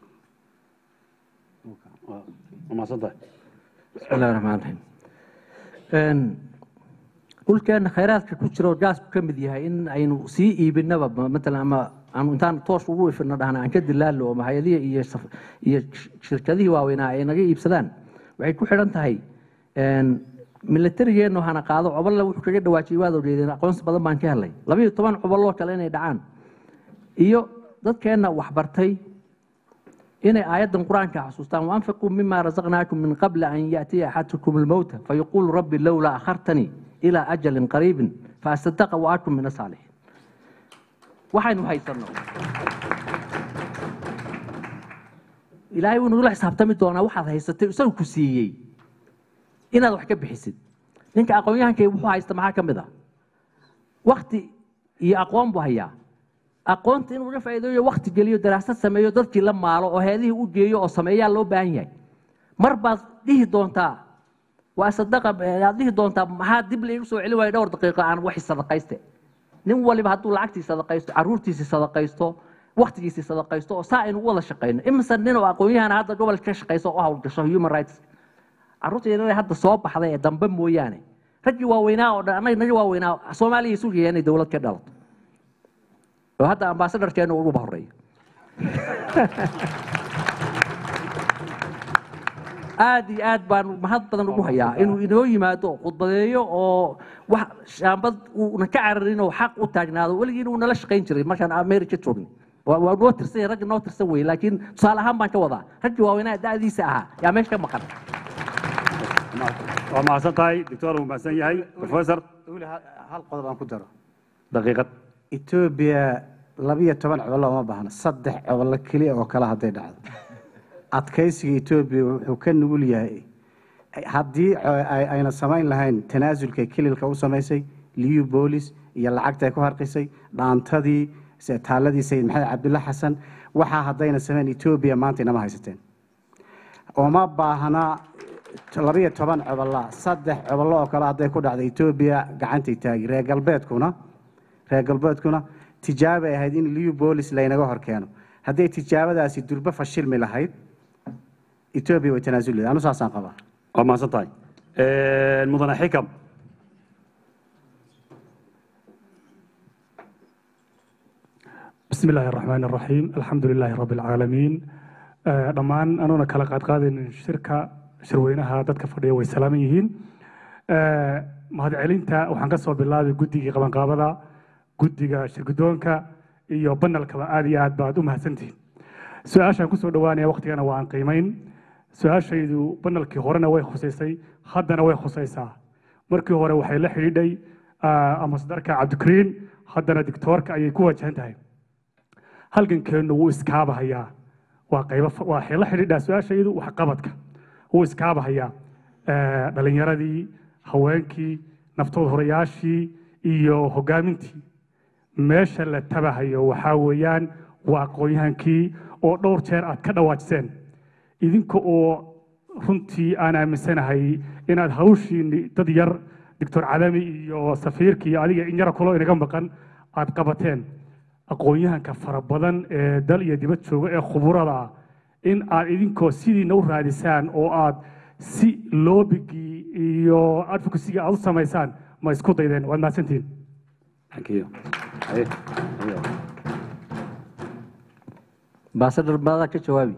waa mahadsantahay بسم الله الرحمن الرحيم Een, dhulkeena khayraadka ku jira oo gaasku ka mid yahay in aynu sii iibinaba ma- matalan ama aanu intaan toos ugu ifino dhahna aan ka dilaalo oo mahayadihi iyo saf- iyo sh- shirkadihii waaweynaa ay naga iibsadaan waxay ku xidhan tahay een, milatarigeennu hana qaado coballe wuxuu kaga dhawaajiyay waad ogeedeen aqoonsi badan baan ka helay labayo toban cobaloo kale inay dhacaan iyo dadkeenna waxbartay inay aayaddan qur-aanka xasuustaan waanfiquu mima razaqnaakum min qabli an yaatiya axadakum almowta fayaquulu rabbi lowlaa akhartanii ilaa ajalin qariibin faastadaqa waakum min asaalixiin waxaynu haysanno ilaahay wuu nagula xisaabtami doonaa waxaad haysatay isagu ku siiyey inaad wax ka bixisid ninka aqoon-yahankay wuxuu haysta maxaa ka mid ah wakti iyo aqoon buu hayaa aqoonta inuu uga faa'iideeyo wakti geliyo daraasad sameeyo dadkii la maalo oo heedihii u geeyo oo sameeyaa loo baahan yahay mar baad dhihi doontaa waa sadaqa aad dhihi doontaa maxaa dib laigu soo celin waayo dhowr daqiiqo aan waxi sadaqayste nin waliba hadduu lacagtii sadaqaysto caruurtiisii sadaqaysto waktigiisii sadaqaysto oo saa aynu u wada shaqayno imise nin oo aqoon-yahana hadda gobolka ka shaqayso oo u hawlgasho human rights carruurta yaryar hadda soo baxday ee dambe mooyaane raggii waaweynaa oo dhan annaga naga waaweynaa soomaaliya isu geeya inay dowlad ka dhalato oo hadda ambaasadarkeenu uguba horeeyo aad iyo aad baan mahad badan ugu hayaa inuu inoo yimaado khudbadeeyo oo wax shaambad uuna ka cararin oo xaq u taagnaado weligii inuu nala shaqayn jiray markaan america joogni waa waa noo tirsan yahay ragga noo tirsan weye laakiin tusaale ahaan baan ka wadaa raggii waaweynaa da'diisa ahaa yaa meesha ka maqan waa mahadsan tahay doctor wuu mahadsan yahay professor weli hal qodob aan ku daro daqiiqad etoobiya labiyo toban cobolo uma baahna saddex cobolo keliya oo kale hadday dhacdo adkaysiga etoobiya wuxuu ka nugul yahay haddii ay- ayna samayn lahayn tanaasulka kililka u samaysay liu boolis iyo lacagta ay ku harqisay dhaantadii se- taaladii sayid maxamed cabdulla xasan waxaa haddayna samayn etoobiya maanta inama haysateen uma baahna labiyo toban cobola saddex cobolo oo kale hadday ku dhacdo etoobiya gacantay taagi reer galbeedkuna reer galbeedkuna tijaabay ahayd in liu boolis laynaga hor keeno hadday tijaabadaasi durbo fashilmi lahayd etoobiya way tanaasuli lahayd anu saasaan qabaa waa mahadsan tahay mudane xikam بسم الله الرحمن الرحيم الحمد لله رب العالمين آه، dhammaan anuuna kala qaadqaadaynin shirka shirweynaha dadka fadhiya way salaaman yihiin آه، mahadcelinta waxaan ka soo bilaabay guddigii qabanqaabada guddiga shirgudoonka iyo banalkaba aad iyo aad baad u mahadsantihiin su-aashaan kusoo dhowaanaya waqtigana waa aan qiimayn su-aashaydu banalkii horena way khusaysay haddana way khusaysaa markii hore waxay la xidhiidhay ah, ambasadarka cabdikariin haddana dictoorka ayay ku wajahan tahay halgankeennu wuu iskaabahayaa waa qaybo fa- waxay la xidhiidhaa su-aashaydu waxqabadka wuu iskaabahayaa Eh, dhalinyaradii haweenkii naftood horayaashii iyo hogaamintii meesha la tabahayo waxaa weeyaan waa aqoon-yahankii oo dhowr jeer aad ka dhawaajiseen idinka oo runtii aan aaminsanahay inaad hawshiini dad yar doctor cadami iyo safiirkii iyo adiga in yara kulo inaga maqan aad qabateen aqoon-yahanka fara badan ee dal iyo dibad jooga ee khuburada ah in aad idinkoo sidiina u raadisaan oo aad si loobigii iyo advocacyga aad u samaysaan ma isku daydeen waad mahadsantihiin thank you Haye, haye. ambaasadar maadaa ka jawaabi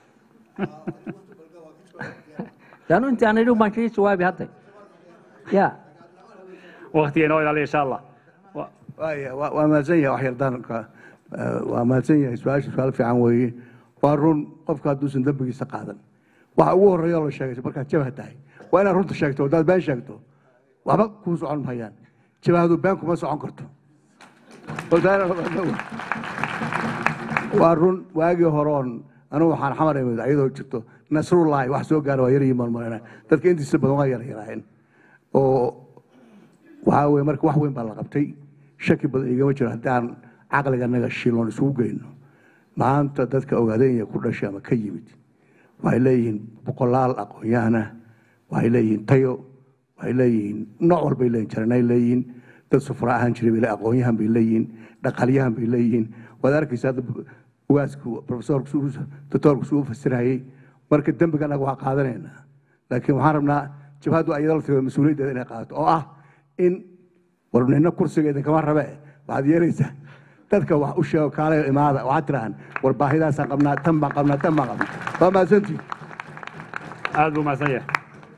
anu intii aan idhi baan kaga jawaabi hadda ya waqtiga inoo ilaaliya insha allah Wa- waaya waa waa mahadsan yahay wax yardaanka waa mahadsan yahay su-aasha su-aal fiican weeye waa run qofka hadduusan dembigiisa qaadan waxa ugu horreeya oo la sheegay markaad jabah tahay waa inaad runta sheegto haddaad been sheegto waxba kuu socon mahayaan jabahadu been kuma socon karto Wadaana- waa run waagii horoon anigu waxaan xamar imid ayadoo jirto nasrullahi wax soo gaara waa yaryihiin marmarina dadka intiisa badan waa yar yaraayeen oo waxaa weye marka wax weyn baa la qabtay shaki badan igama jiro haddaan caqliga naga shiloon isugu geyno maanta dadka ogaadenya ku dhashay ama ka yimid waxay leeyihiin boqolaal aqoon-yahan ah waxay leeyihiin tayo waxay leeyihiin nooc walbay leeyihin jaranay leeyihiin dad sufra ahaan jiray bay le aqoonyahan bay leeyihiin dhaqaalyahan bay leeyihiin waad arkaysa hadda ugaasku profesorku doctorku suu fasirayay marka dembiga annaga waa qaadanaynaa laakiin waxaan rabnaa jabhaddu ayada la tago mas-uuliyaddeeda inay qaadato oo ah in war nina kursiga idinkama rabe waxaad yeelaysaa dadka wax u sheego kaalayo imaada waxaad tidhahaan war baahidaasaan qabnaa tan baan qabnaa tan baan qabnaa waa mahadsantihin aad buu mahadsan yahay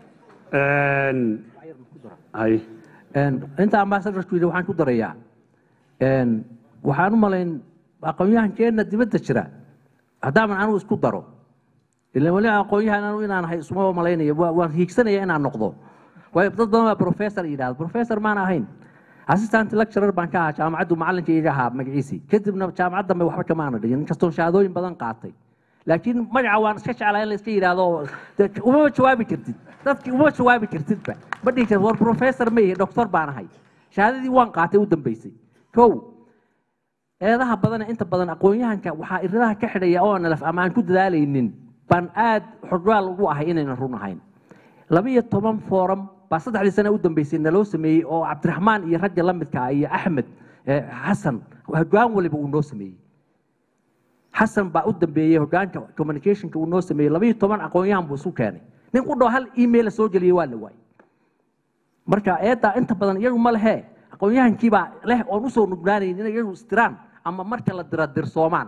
hay inta ambassadorku yidhi waxaan ku darayaa waxaan u malayn aqoonyahankeenna dibadda jira haddaaman anigu isku daro ilan weli aqoonyahan anu inaan ahay isuma malaynaya waa- waan hiigsanaya inaan noqdo waayo dad badan baa professor yidhahda professor maan ahayn assistant lecturer baan ka ahaa jaamacaddu macallinka iga ahaa magaciisii kadibna jaamacad dambe waxba kama aana dhigin inkastoo shahaadooyin badan qaatay laakiin magaca waan iska jeclaa in la iska yidhaahdo dee umama jawaabi kartid dadkii uma jawaabi kartidba ma dhihi kartid war professor ma ihi doctor baan ahay shahaadadii waan qaatay u dambeysay kow eedaha badan inta badan aqoonyahanka waxaa iradaha ka xidhaya oo nalaf ama aan ku dadaalaynin baan aad xorgaal ugu ahay inaynan run ahayn laba iyo toban forum baa saddexdii sane u dambeysay naloo sameeyey oo cabdiraxmaan iyo ragga la midka ah iyo axmed eh, xasan hogaan waliba uu noo sameeyey xasan baa u dambeeyey hogaanka communicationka uu noo sameeyey laba iyo toban aqoonyahan buu isu keenay nin ku dhaw hal email soo geliyey waa la waayey marka eeddaa inta badan iyagu ma lehe aqoonyahankiibaa leh oon usoo nugnaanayn inay iyagu istiraan ama marka la dira dirsoomaan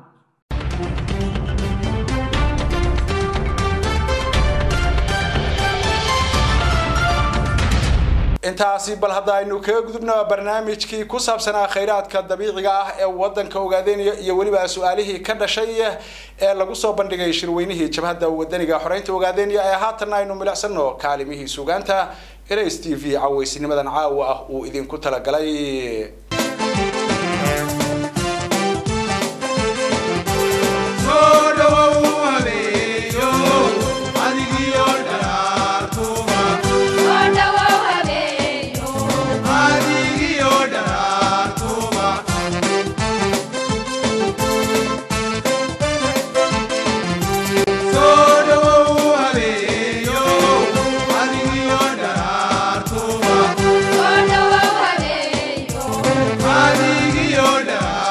intaasi bal hadda aynu kaga gudubna barnaamijkii ku saabsanaa khayraadka dabiiciga ah ee wadanka ogaadeynaya iyo weliba su-aalihii ka dhashay ee lagu soo bandhigay shirweynihii jabhadda wadaniga xoreynta ogaadeynaya ee haatanna aynu milicsano kaalimihii sugaanta ls t v caweysnimadan caawa ah uu idinku talagalay Adigiyo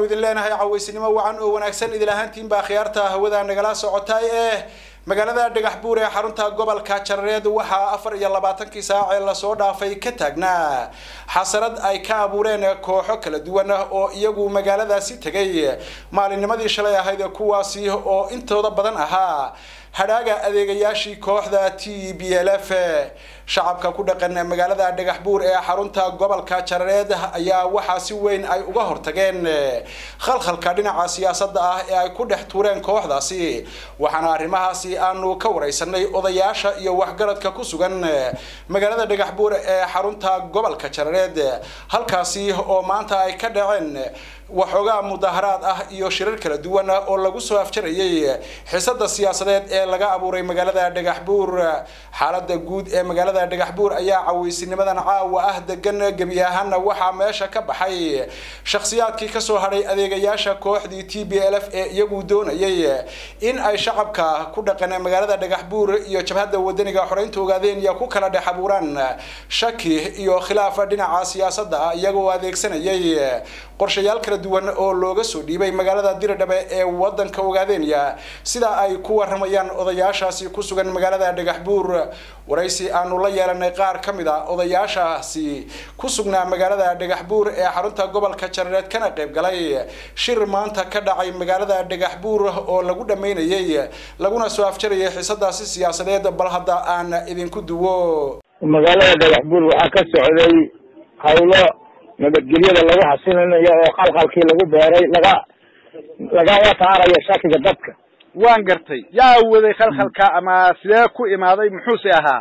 idin leenahay cawaysinimo wacan oo wanaagsan idil ahaantiin baa khiyaarta hawada nagala socotay ee magaalada dhagax buur ee xarunta gobolka jarareed waxaa afar iyo labaatankii saac ee lasoo dhaafay ka taagnaa xasarad ay ka abuureen kooxo kala duwan oo iyagu magaaladaasi tegay maalinnimadii shalay ahayd kuwaasi oo intooda badan ahaa hadhaaga adeegayaashii kooxda t b l f shacabka ku dhaqan magaalada dhagax buur ee xarunta gobolka jarareed ayaa waxaa si weyn ay uga hortageen khalkhalka dhinaca siyaasadda ah ee ay ku dhex tuureen kooxdaasi waxaana arrimahaasi aanu ka wareysanay odayaasha iyo waxgaradka ku sugan magaalada dhagax buur ee xarunta gobolka jarareed halkaasi oo maanta ay ka dhaceen waxoogaa mudaharaad ah iyo shirar kala duwan oo lagu soo afjarayay xisada siyaasadeed ee laga abuuray magaalada dhagax buur xaalada guud ee magaalada dhagax buur ayaa caweysinimadan caawa ah degan gebi ahaana waxaa meesha ka baxay shakhsiyaadkii kasoo hadhay adeegayaasha kooxdii t b l f ee iyagu doonayay in ay shacabka ku dhaqan magaalada dhagax buur iyo jabhadda wadaniga xoreynta ogaadeen iyo ku kala dhex abuuraan shaki iyo khilaaf dhinaca siyaasadda ah iyagoo adeegsanayay qorshayaal kala duwan oo looga soo dhiibay magaalada diradhabe ee wadanka ogaadenya sida ay ku waramayaan odayaashaasi ku sugan magaalada dhagax buur waraysi aanu la yeelanay qaar ka mid a odayaashaasi ku sugnaa magaalada dhagax buur ee xarunta gobolka jarareed kana qayb galay shir maanta ka dhacay magaalada dhagax buur oo lagu dhammaynayay laguna soo afjarayay xisadaasi siyaasadeed bal hadda aan idinku duwo magaalada dhagax buur waxaa ka socday hawlo nabadgelyada lagu xasilinayo oo khalkhalkii lagu beeray laga lagala saarayo shakiga dadka waan gartay yaa waday khalkhalka ama sidee ku imaaday muxuuse ahaa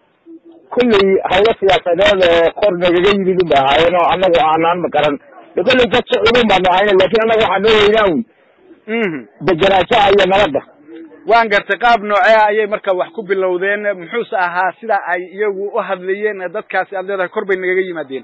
kulley hawlo siyaasadeed oo kor nagaga yimid unba ahaayeen oo anagu aanaan makaran de kolley dad socudun baanu ahayna laakin anaga waxaa noo weynaa un degenaanshaha iyo nabadda waan gartay qaab noocee ayay marka wax ku bilowdeen muxuuse ahaa sida ay iyagu u hadlayeen dadkaasi aad leedahay kor bay nagaga yimaadeen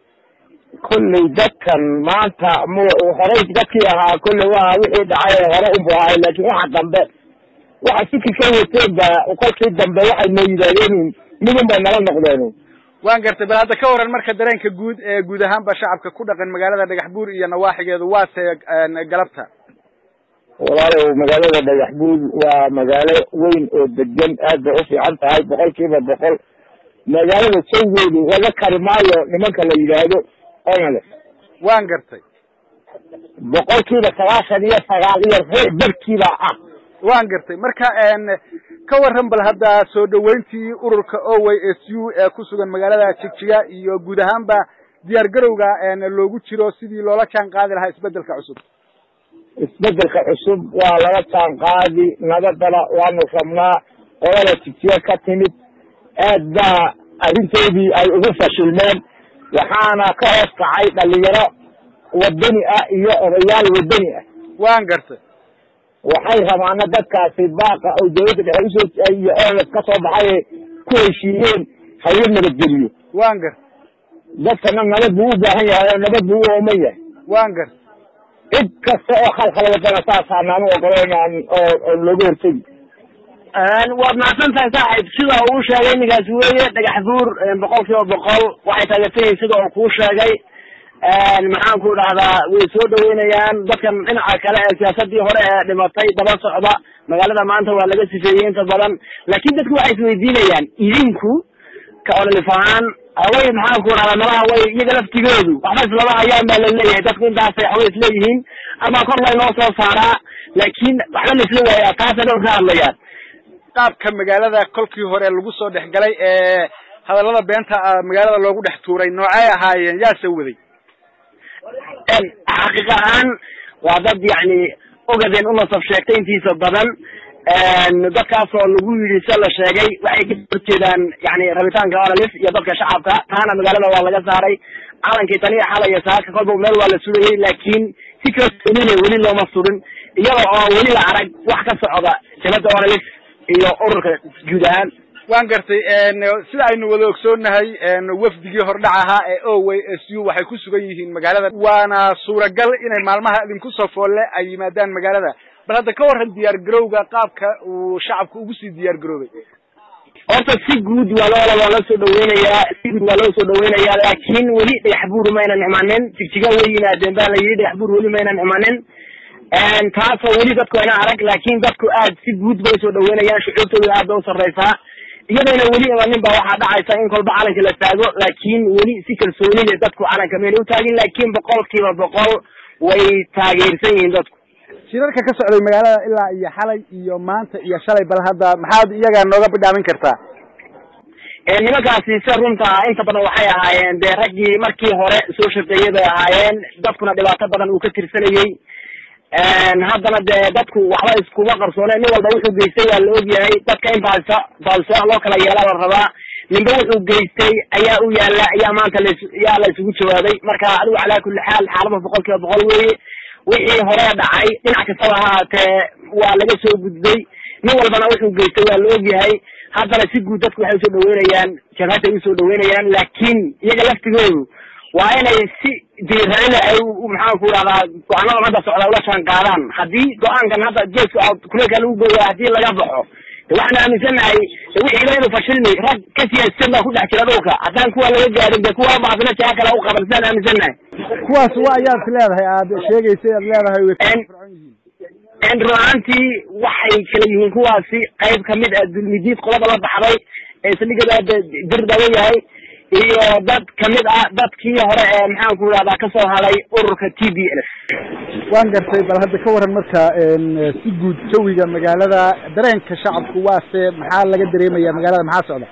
kolley dadkan maanta m horey dadkii ahaa kolley waa wixii dhacay hore unbu ahay laakin waxa dambe waxa siki ka wateen ba kolkii dambe waxay noo yidhahdeen midun bay nala noqdeen waan gartay bal hadda ka waran marka dareenka guud ee guud ahaanba shacabka ku dhaqan magaalada dhagax buur iyo nawaaxigeedu waase galabta walaalow magaalada dhagax buur waa magaalo weyn oo degan aad bay ufiican tahay boqol kiiba boqol magaalada sawgeedu laga kari maayo nimanka la yidhaahdo onale waan gartay boqol kiiba sagaashan iyo sagaal iyo ruux barkiiba ah waan gartay marka ka waran bal hadda soo dhaweyntii ururka oway s u ee ku sugan magaalada jigjiga iyo guud ahaanba diyaar garowga loogu jiro sidii loola jaan qaadi lahaa isbedelka cusub isbedelka cusub waa laga jaan qaadi nabadana waanu rabnaa qolada jigjiga ka timid aad baa arrintoodii ay ugu fashilmeen waxaana ka hoos kacay dhalinyaro wadani ah iyo odayaal wadani ah waan gartay waxay rabaana dadkaasi baaqa oo dawladda dhexe usoo iyo oles ka soo baxay ku heshiiyeen hayo nabadgeliyo waan gartay dadkana nabad buu u baahan yahay oo nabad buu u ooman yahay waan gartay cid kasta oo khalkhal wadana saasaan aanu ogolayn oo oo looga hortegi waad mahadsan tahay saaxiib sida uu sheegay ninkaasi weeye dhagax buur boqol kiiba boqol waxay taageersan yihiin sida uu kuu sheegay maxaan ku dhahdaa way soo dhaweynayaan dadkan dhinaca kale ee siyaasadii hore ee dhimatay daba socda magaalada maanta waa laga sifeeyey inta badan laakin dadku waxay isweydiinayaan idinku ka ololif ahaan haway maxaan ku dhahdaa malaha way iyaga laftigoodu waxba islama hayaan baa laleeyahay dadku intaasay waxbay isleeyihiin ama kor laynoo soo saaraa laakin waxba la isla waayaa taasay dhowr ka hadlayaan qaabka magaalada kolkii hore lagu soo dhex galay ee hadallada beenta magaalada loogu dhex tuuray noocay ahaayeen yaase waday xaqiiq ahaan waa dad yani ogadeen unasab sheegtay intiisa badan dadkaasoo lagu yidhi se la sheegay waxay ka horjeedaan yani rabitaanka ololif iyo dadka shacabka taana magaalada waa laga saaray calankii taniya xalaya saaka kolba meel waa la sugayay laakin si kalsoonina weli looma surin iyada oo weli la arag wax ka socda jabada ololif iyo ururka guud ahaan waan gartay sida aynu wada ogsoonahay wafdigii hordhac ahaa ee oway s u waxay ku sugan yihiin magaalada waana suuragal inay maalmaha idinku soo foolle ay yimaadaan magaalada bal hadda ka waran diyaar garowga qaabka uu shacabka ugu sii diyaar garoobay horta si guud waa loo waa loo soo dhaweynayaa si guud waa loo soo dhaweynayaa laakiin weli dhagax buur maynan imanin jigjiga way yimaadeen baa la yidhi dhagax buur weli maynan imanin taasoo weli dadku ayna arag laakiin dadku aad si guud bay usoo dhaweynayaan shucuurtooda aad bay usarreysaa iyadayna weli imanin ba waxaa dhacaysa in kolba calanka la taago laakiin weli si kalsooni leh dadku calanka mayna utaagin laakiin boqolkiiba boqol way taageersan yihiin dadku shirarka ka socday magaalada ilaa iyo xalay iyo maanta iyo shalay bal hadda maxaad iyaga nooga bidhaamin kartaa nimankaasi se runta inta badan waxay ahaayeen dee raggii markii hore soo shaqeeyay bay ahaayeen dadkuna dhibaato badan uu ka tirsanayey haddana dee dadku waxba iskuma qarsooneen nin walba wuxuu geystay waa la ogyahay dadka in baalsa baalsooc loo kala yeelaa la rabaa ninba wuxuu geystay ayaa u yaala ayaa maanta las yaa la isugu jawaabay marka adigu calaa kulli xaal xaalada boqol kiiba boqol weeye wixii hore dhacay dhinac kastaba ahaatee waa laga soo gudbay nin walbana wuxuu geystay waa la ogyahay haddana si guud dadku waxay usoo dhaweynayaan jabhadday usoo dhaweynayaan laakiin iyaga laftigoodu waa inay si diirane ay maxaan ku rahdaa go-aanadan hadda socda ula jaan qaadaan haddii go-aankan hadda geeska kuleelka lagu gooya haddii laga baxo de waxaan aaminsanahay wixii inuu fashilmi rag ka siyaasisan baa ku dhex jira dhulka haddaan kuwa laga gaarin de kuwa baasna jaha kale u qaban sidaan aaminsanahay kuwaas wa ayaad is leedahay aad sheegaysay aad leedahay way run ahaantii waxay kala yihiin kuwaasi qayb kamid ah dulmidiid qolada la baxday ee saldhigada dirdawa yahay iyo dad kamid ah dadkii hore ee maxaan ku rahdaa kasoo haday ururka t b l waan gartay bal hadda ka waran marka si guud jawiga magaalada dareenka shacabku waase maxaa laga dareemaya magaalada maxaa socda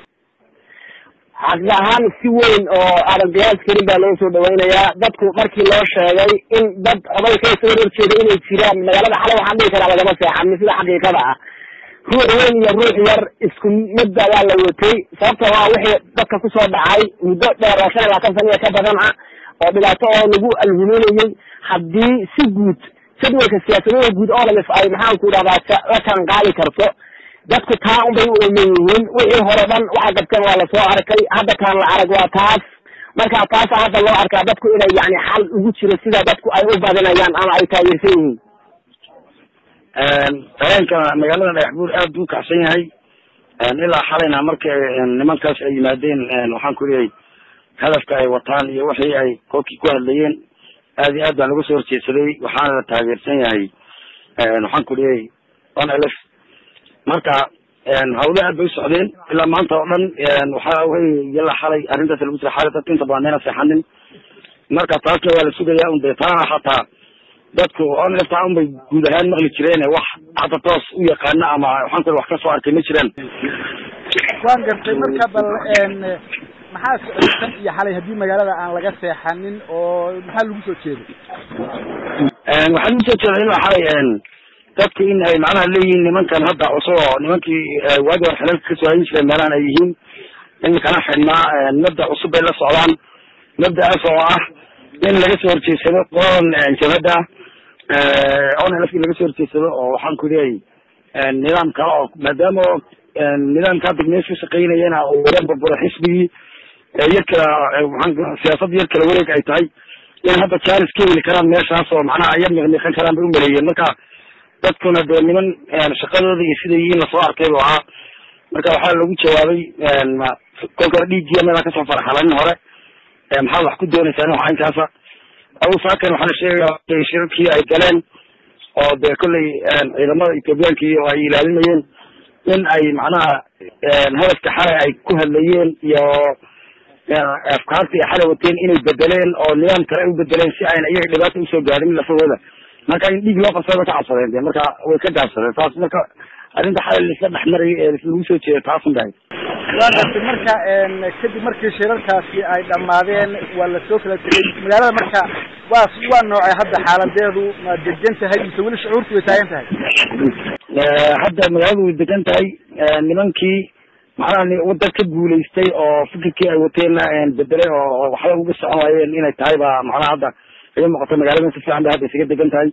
xaqi ahaan si weyn oo aadan qiyaas karin baa loo soo dhaweynayaa dadku markii loo sheegay in dad oday kala soo horjeeda inay jiraan magaalada xalay waxaan dhihi karaa lagama seexanin sida xaqiiqada ah ruux weyn iyo ruux yar isku midda waa la watay sababta waa wixii dadka kusoo dhacay muddo dheer oo shan iyo labaatan sana iyo ka badan ah oo dhibaato oo lagu alhuminayay haddii si guud jadwalka siyaasadada guud oo dhan ay maxaan ku dhahdaa la jaan qaadi karto dadku taa unbay u ooman yihiin wixii hore dhan waxay qabteen waa lasoo arkay hadda kaan la arag waa taas marka taasa hadda loo arkaa dadku inay yani xal ugu jiro sida dadku ay u badinayaan ama ay taageersan yihiin dareenka magaalada dhagax buur aad buu kacsan yahay ilaa xalayna markay nimankaas ay yimaadeen waxaan ku leeyahay hadafka ay wataan iyo wixii ay kolkii ku hadlayeen aad iyo aad baa laga soo horjeedsaday waxaana la taageersan yahay waxaan ku leeyahay on elf marka hawle aad bay u socdeen ilaa maanta oo dhan waxa wey yala xalay arrintaas lagu jira xalay dadka inta badan mayna seexanin marka taasna waa la sugaya un dee taana xataa dadku on elfta un bay guud ahaan maqli jireen wax hadda toos u yaqaana ama waxaan ku wax ka soo arkay ma jiraan waan gartay marka bal maxaa socday tan iyo xalay haddii magaalada aan laga seexanin oo maxaa lagu soo jeeday waxaa lagu soo jeeda in xalay dadku in ay macnaha leeyihiin nimankan hadda cusub oo nimankii waagi hore xilalka kasoo hayin jireen meelahan ay yihiin iminkana xidhnaa mabda cusub bay la socdaan mabda'aas oo ah in laga soo horjeedsado qoladan jabhadda on lf laga soo horjeedsado oo waxaan ku leeyahay nidaam kale oo maadaama nidaamka hadda mees ka shaqeynayana uu wara burburo xisbigii yar kala waxaan siyaasad yar kala wareeg ay tahay in hadda jaalis ka heli karaan meeshaas oo macnaha yar miqmiqan karaan bay umaleeyeen marka dadkuna dee niman shaqadooda iyo siday yihiin lasoo arkay bu ahaa marka waxaa lagu jawaabay kolka hore dhiiggiya meelaan kasoo farxalanin hore maxaad wax ku dooneysaan wax aynkaasa abu saakan waxaana sheegaya shirarkii ay galeen oo dee kolley ciidamada ethoobiyaanki oo ay ilaalinayeen in ay macnaha hadafka xalay ay ku hadlayeen iyo afkaarta ay xalay wateen inay bedeleen oo nidaam kale ay u bedeleen si ayna iyaga dhibaata usoo gaarin lafahooda marka in dhiig loo qabsada way ka cabsadeen de marka way ka gaabsadeen taas marka arrinta xalay laisla dhexmaray ee lagu soo jeeda taasun bahay waa gartay marka kadib markii shirarkaasi ay dhammaadeen waa lasoo kala tegay magaalada marka waa waa noocay hadda xaaladeedu ma degan tahay mise weli shucuurtu way taagan tahay hadda magaaladu way degan tahay nimankii macnaha dad ka guulaystay oo fikirkii ay wateenna bedelay oo waxba uga socon waayeen inay tahay ba macnaha hadda iga muuqata magaalada si fiican bay hadda isaga degan tahay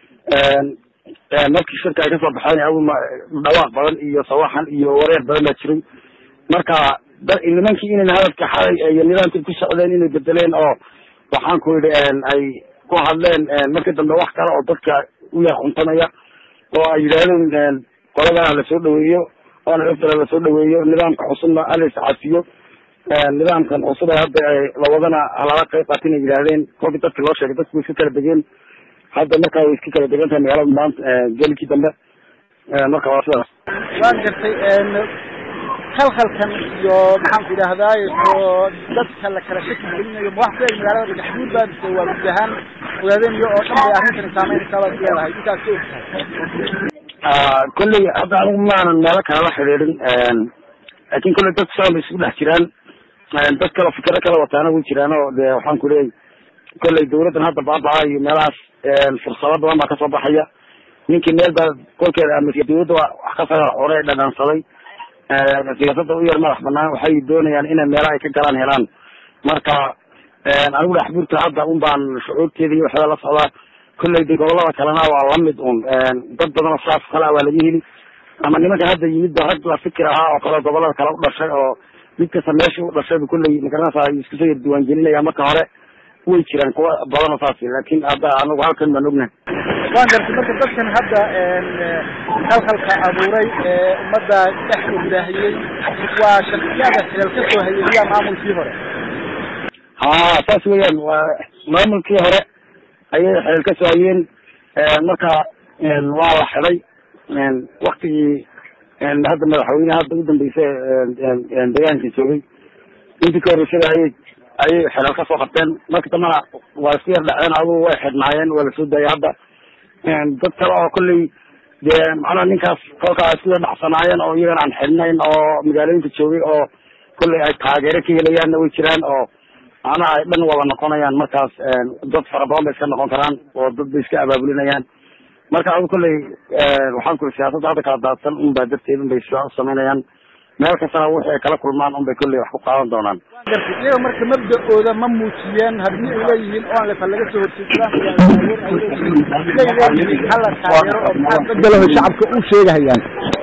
markii shirka ay kasoo baxeen aw dhawaaq badan iyo sawaxan iyo wareer badan baa jiray marka nimankii inayna hadafka xalay iyo nidaamkii ku socdeen inay bedeleen oo waxaan ku yidhi ay ku hadleen markii dambe wax kale oo dadka u yar cuntamaya oo ay yidhaahdeen qoladana lasoo dhaweeyo oona laftala lasoo dhaweeyo nidaamka cusubna ala iscafiyo nidaamkan cusub ee hadda la wadana halala qayb qaatin ay yidhaahdeen kolkii dadki loo sheegay dadku way iska kala degeen hadda markaa way iska kala degan tahay magaalada maanta gelikii dambe marka waa sidaas waan gartay khalkhalkan iyo maxaanku idhaahdaay oo dadka la kala shaki gelinayo ma wax ku eg magaalada dhagaxduud baa mise waa guud ahaan ogaadeenyo oo dhan bay arrintani saameynaysaa baad leedahay intaas ka ogtahay kolley hadda anigu maanan meelo kale la xidhiidhin laakin kolley dad saan isku dhex jiraan dad kale fikiro kala wataana way jiraan oo de waxaan ku leeyahy kolley dawladdan hadda baabaa iyo meelahaas fursado badan baa kasoo baxaya ninkii meel baa kolkeeda ama dawladda wax ka saga hore dhadhansaday siyaasadda u yar madax banaan waxay doonayaan inay meelaha ay ka galaan helaan marka anigu dhaxbuurta hadda un baan shucuurteeda iyo waxda la socdaa kolley de gobolada kalena waa lamid un dad badanoo saas kale waa laga heli ama nimanka hadda yimid ba rag la fikir ahaa oo kale gobolada kale u dhashay oo mid kasta meesha u dhashay ba kolley magaranaysa isku soo yar diiwaangelinaya marka hore way jiraan kuwa badanoo saas laakin hadda anigu halkan baan ognahay waan gartay marka dadkan hadda khalkhalka abuuray ee ummadda dhex ogdaahiyey waa shaksiyaada xilal ka soo hayay miyaa maamulkii hore ha saas weeyaan waa maamulkii hore ayay xilal ka soo hayeen marka waa la xiday waktigii hadda madaxweyneha hadda udambeysa deegaanka joogay intii ka horreysada ayay ayay xilal ka soo qabteen marka dambana waa isku yar dhaceen adugu way xidhnaayeen waa lasoo daayay hadda dad kale oo kolley dee macnaha ninkaas kolkaa isku yar dhacsanaayeen oo iyagana aan xidhnayn oo magaalooyinka joogay oo kolley ay taageero ka helayaanna way jiraan oo macnaha ay dhan wada noqonayaan markaas dad fara badan bay iska noqon karaan oo dad bay iska abaabulinayaan marka adu kolley waxaan kuli siyaasadda hadda kala daadsan un baa darteed un bay sidaa u samaynayaan meel kastana wixii ay kala kulmaan un bay kolley wax ku qaadan doonaan gartay iyaga marka mabda-ooda ma muujiyeen haddii ay leeyihiin oon lefa laga soo horjeedsadaan hala taageero oo maxaa bedelaho shacabka u sheegahayaan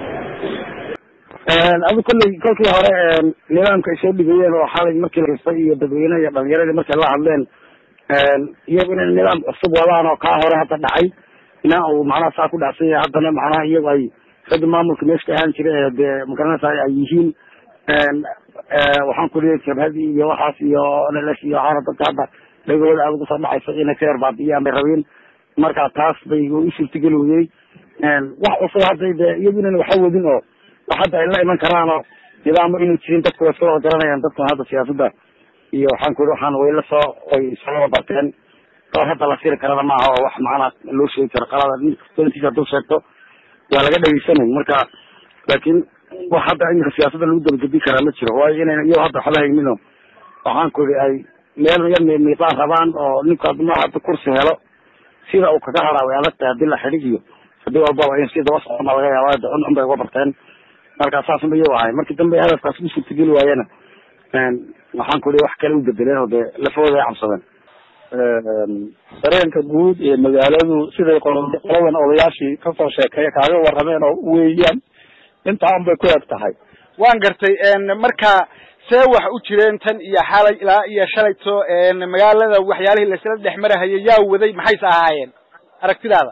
adu kolley kolkii hore nidaamka ay soo dhigayeen oo xalay markii lakastay iyo dadweyneha iyo dhalinyaradii markay la hadleen iyagu inay nidaam cusub wadaan oo kaa hore hadda dhacay ina uu macnaha saa ku dhacsan yahay haddana macnaha iyagu ay ragga maamulka meesha ka ahaan jira ee dee magaranaysa ay yihiin waxaan ku leeyahay jabhadii iyo waxaas iyo ls iyo waxaana dadka hadda dhagooda aad ugu soo dhacayso inay ka yarbaabiyaan bay rabeen marka taas bay u suurtageli weyey wax cusub hadda de iyagu inan waxa wadin oo wax hadda ay la iman karaan oo nidaamo inuu jirin dadku way iska wada garanayaan dadkan hadda siyaasadda iyo waxaan ku yidhi waxaan way la soo way soo wada barteen oo hadda la siri karana maaha oo wax macnaa loo sheegi karo qalada nin kastoo intiisa hadduu sheegto waa laga dhegeysanay marka laakiin wax hadda iminka siyaasadda lagu dabagedi karaa ma jiro waayo inayna iyo hadda waxba haynino waxaan ku yidhi ay meel yar miiqaan rabaan oo ninku hadduu ma hadda kursi helo sida uu kaga haraa way adag tahay haddii la xidhig iyo haddii walbaba in si daba socon baa laga yaaba de cun cun bay uga barteen marka saas unba iyagu ahay markii dambe hadafkaas u suurtageli waayena waxaan ku yidhi wax kale u bedeleen oo dee lafahooda ay cabsadeen dareenka guud ee magaaladu siday qoladan odayaashii kasoo sheekeeya kaaga warrameen oo weeyaan intaa un bay ku eg tahay waan gartay marka see wax u jireen tan iyo xalay ilaa iyo shalayto magaalada waxyaalihii laisla dhex marahayay yaa waday maxayse ahaayeen aragtidaada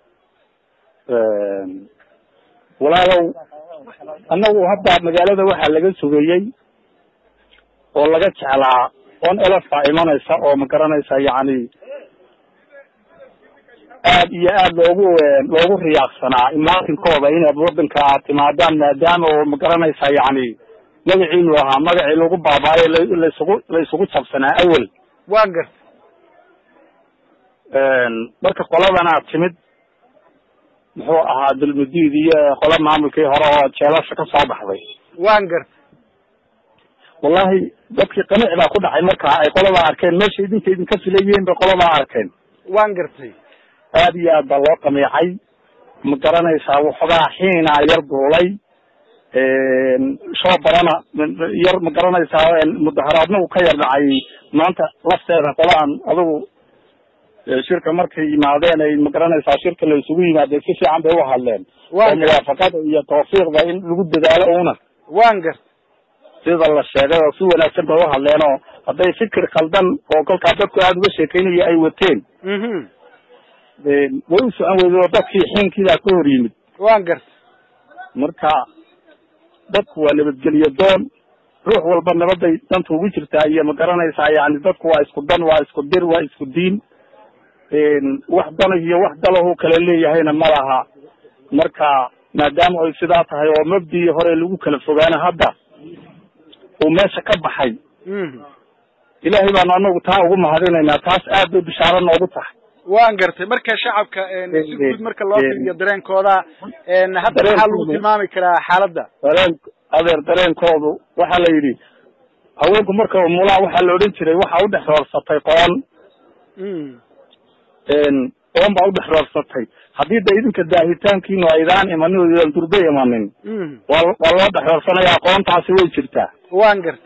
walaalow annagu hadda magaalada waxaa laga sugayey oo laga jeclaa on elefaa imanaysa oo ma garanaysa yacni aad iyo aad loogu loogu riyaaqsanaa imaatinkooda inaad wadanka aad timaadaan maadaama oo ma garanaysa yacni magaciinu ahaa magacii lagu baabaayo laysugu laysugu jabsanaa awel waan garta marka qoladana timid muxuu ahaa dulmudiid iyo qola maamulkii hore oo jeelasha ka soo baxday waan garta wallahi dadkii qanic baa ku dhacay markaa ay qoladaa arkeen meesha idinka idinka filayeen bay qoladaa arkeen waan gartay aad iyo aad baa loo qamiicay ma garanaysaa waxoogaa xiina yar duulay shoo barana yar ma garanaysaa mudaharaadna uu ka yar dhacay maanta lafteeda qola aan adigu shirka markay yimaadeen ay ma garanaysaa shirka la isugu yimaadeen si fiican bay u hadleen oo muwaafaqada iyo tawfiiqda in lagu dadaalo una waan garta sida la sheegay oo si wanaagsan bay u hadleen oo hadday fikir khaldan oo kolkaa dadku aada uga sheekeynayo ay wateen way u socon weyday oo dadkii xiinkiidaa ka hor yimid waan garta marka dadku waa nabadgelyo doon ruux walba nabaday danta ugu jirtaa iyo ma garanaysaa yani dadku waa isku dan waa isku dir waa isku diin wax dana iyo wax dalahu kala leeyahayna ma laha marka maadaama ay sidaa tahay oo mabdii hore lagu kala fogaana hadda uu meesha ka baxay ilaahay baanu anagu taa ugu mahadinaynaa taas aad bay bishaaro noogu tahay waan gartay marka shacabka si guud marka loo fiiriyo dareenkooda hadda maxaa lagu tilmaami karaa xaaladda dareen adeer dareenkoodu waxaa la yidhi haweenku marka mulaa waxaa la odhan jiray waxa udhex roorsatay qoon qoon baa udhex roorsatay haddii da idinka daahitaankiinu aydaan imanin oo idaan durbe imanin waa waa loo dhex roorsanayaa qoontaasi way jirtaa waan gartay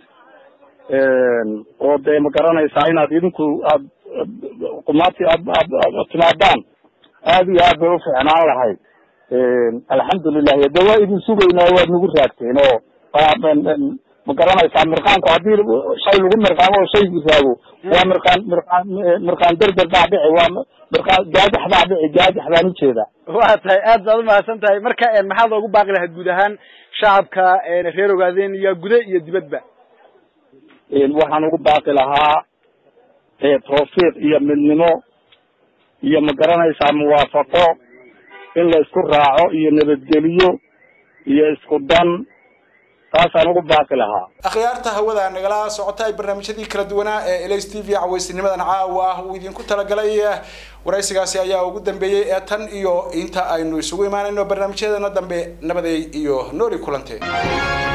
oo dee ma garanaysaa inaad idinku aad qumaati aad aad aad timaadaan aad iyo aad bay u fiicnaan lahayd alxamdulilah de waa idin sugaynaa waad nagu raagteen oo ma garanaysaa mirqaanku haddii shay lagu mirqaamo oo shaygu raago waa mirqaan mirqaan mirqaan derder baa dhici waa mirqaan gaajax baa dhici gaajax baan ujeedaa waa tahay aad baad umahadsan tahay marka maxaad loogu baaqi lahayd guud ahaan shacabka reer ogaadeen iyo gude iyo dibadba waxaan ugu baaqi lahaa tawfiiq iyo midnimo iyo ma garanaysaa muwaafaqo in la isku raaco iyo nabadgeliyo iyo isku dan taasaan ugu baaqi lahaa akhyaarta hawada nagala socota ay barnaamijyadii kala duwanaa ee ls t v cawaysinimadan caawa uu idinku talagalay waraysigaasi ayaa ugu dambeeyey ee tan iyo inta aynu isugu imaanayno barnaamijyadeena dambe nabaday iyo nooli kulante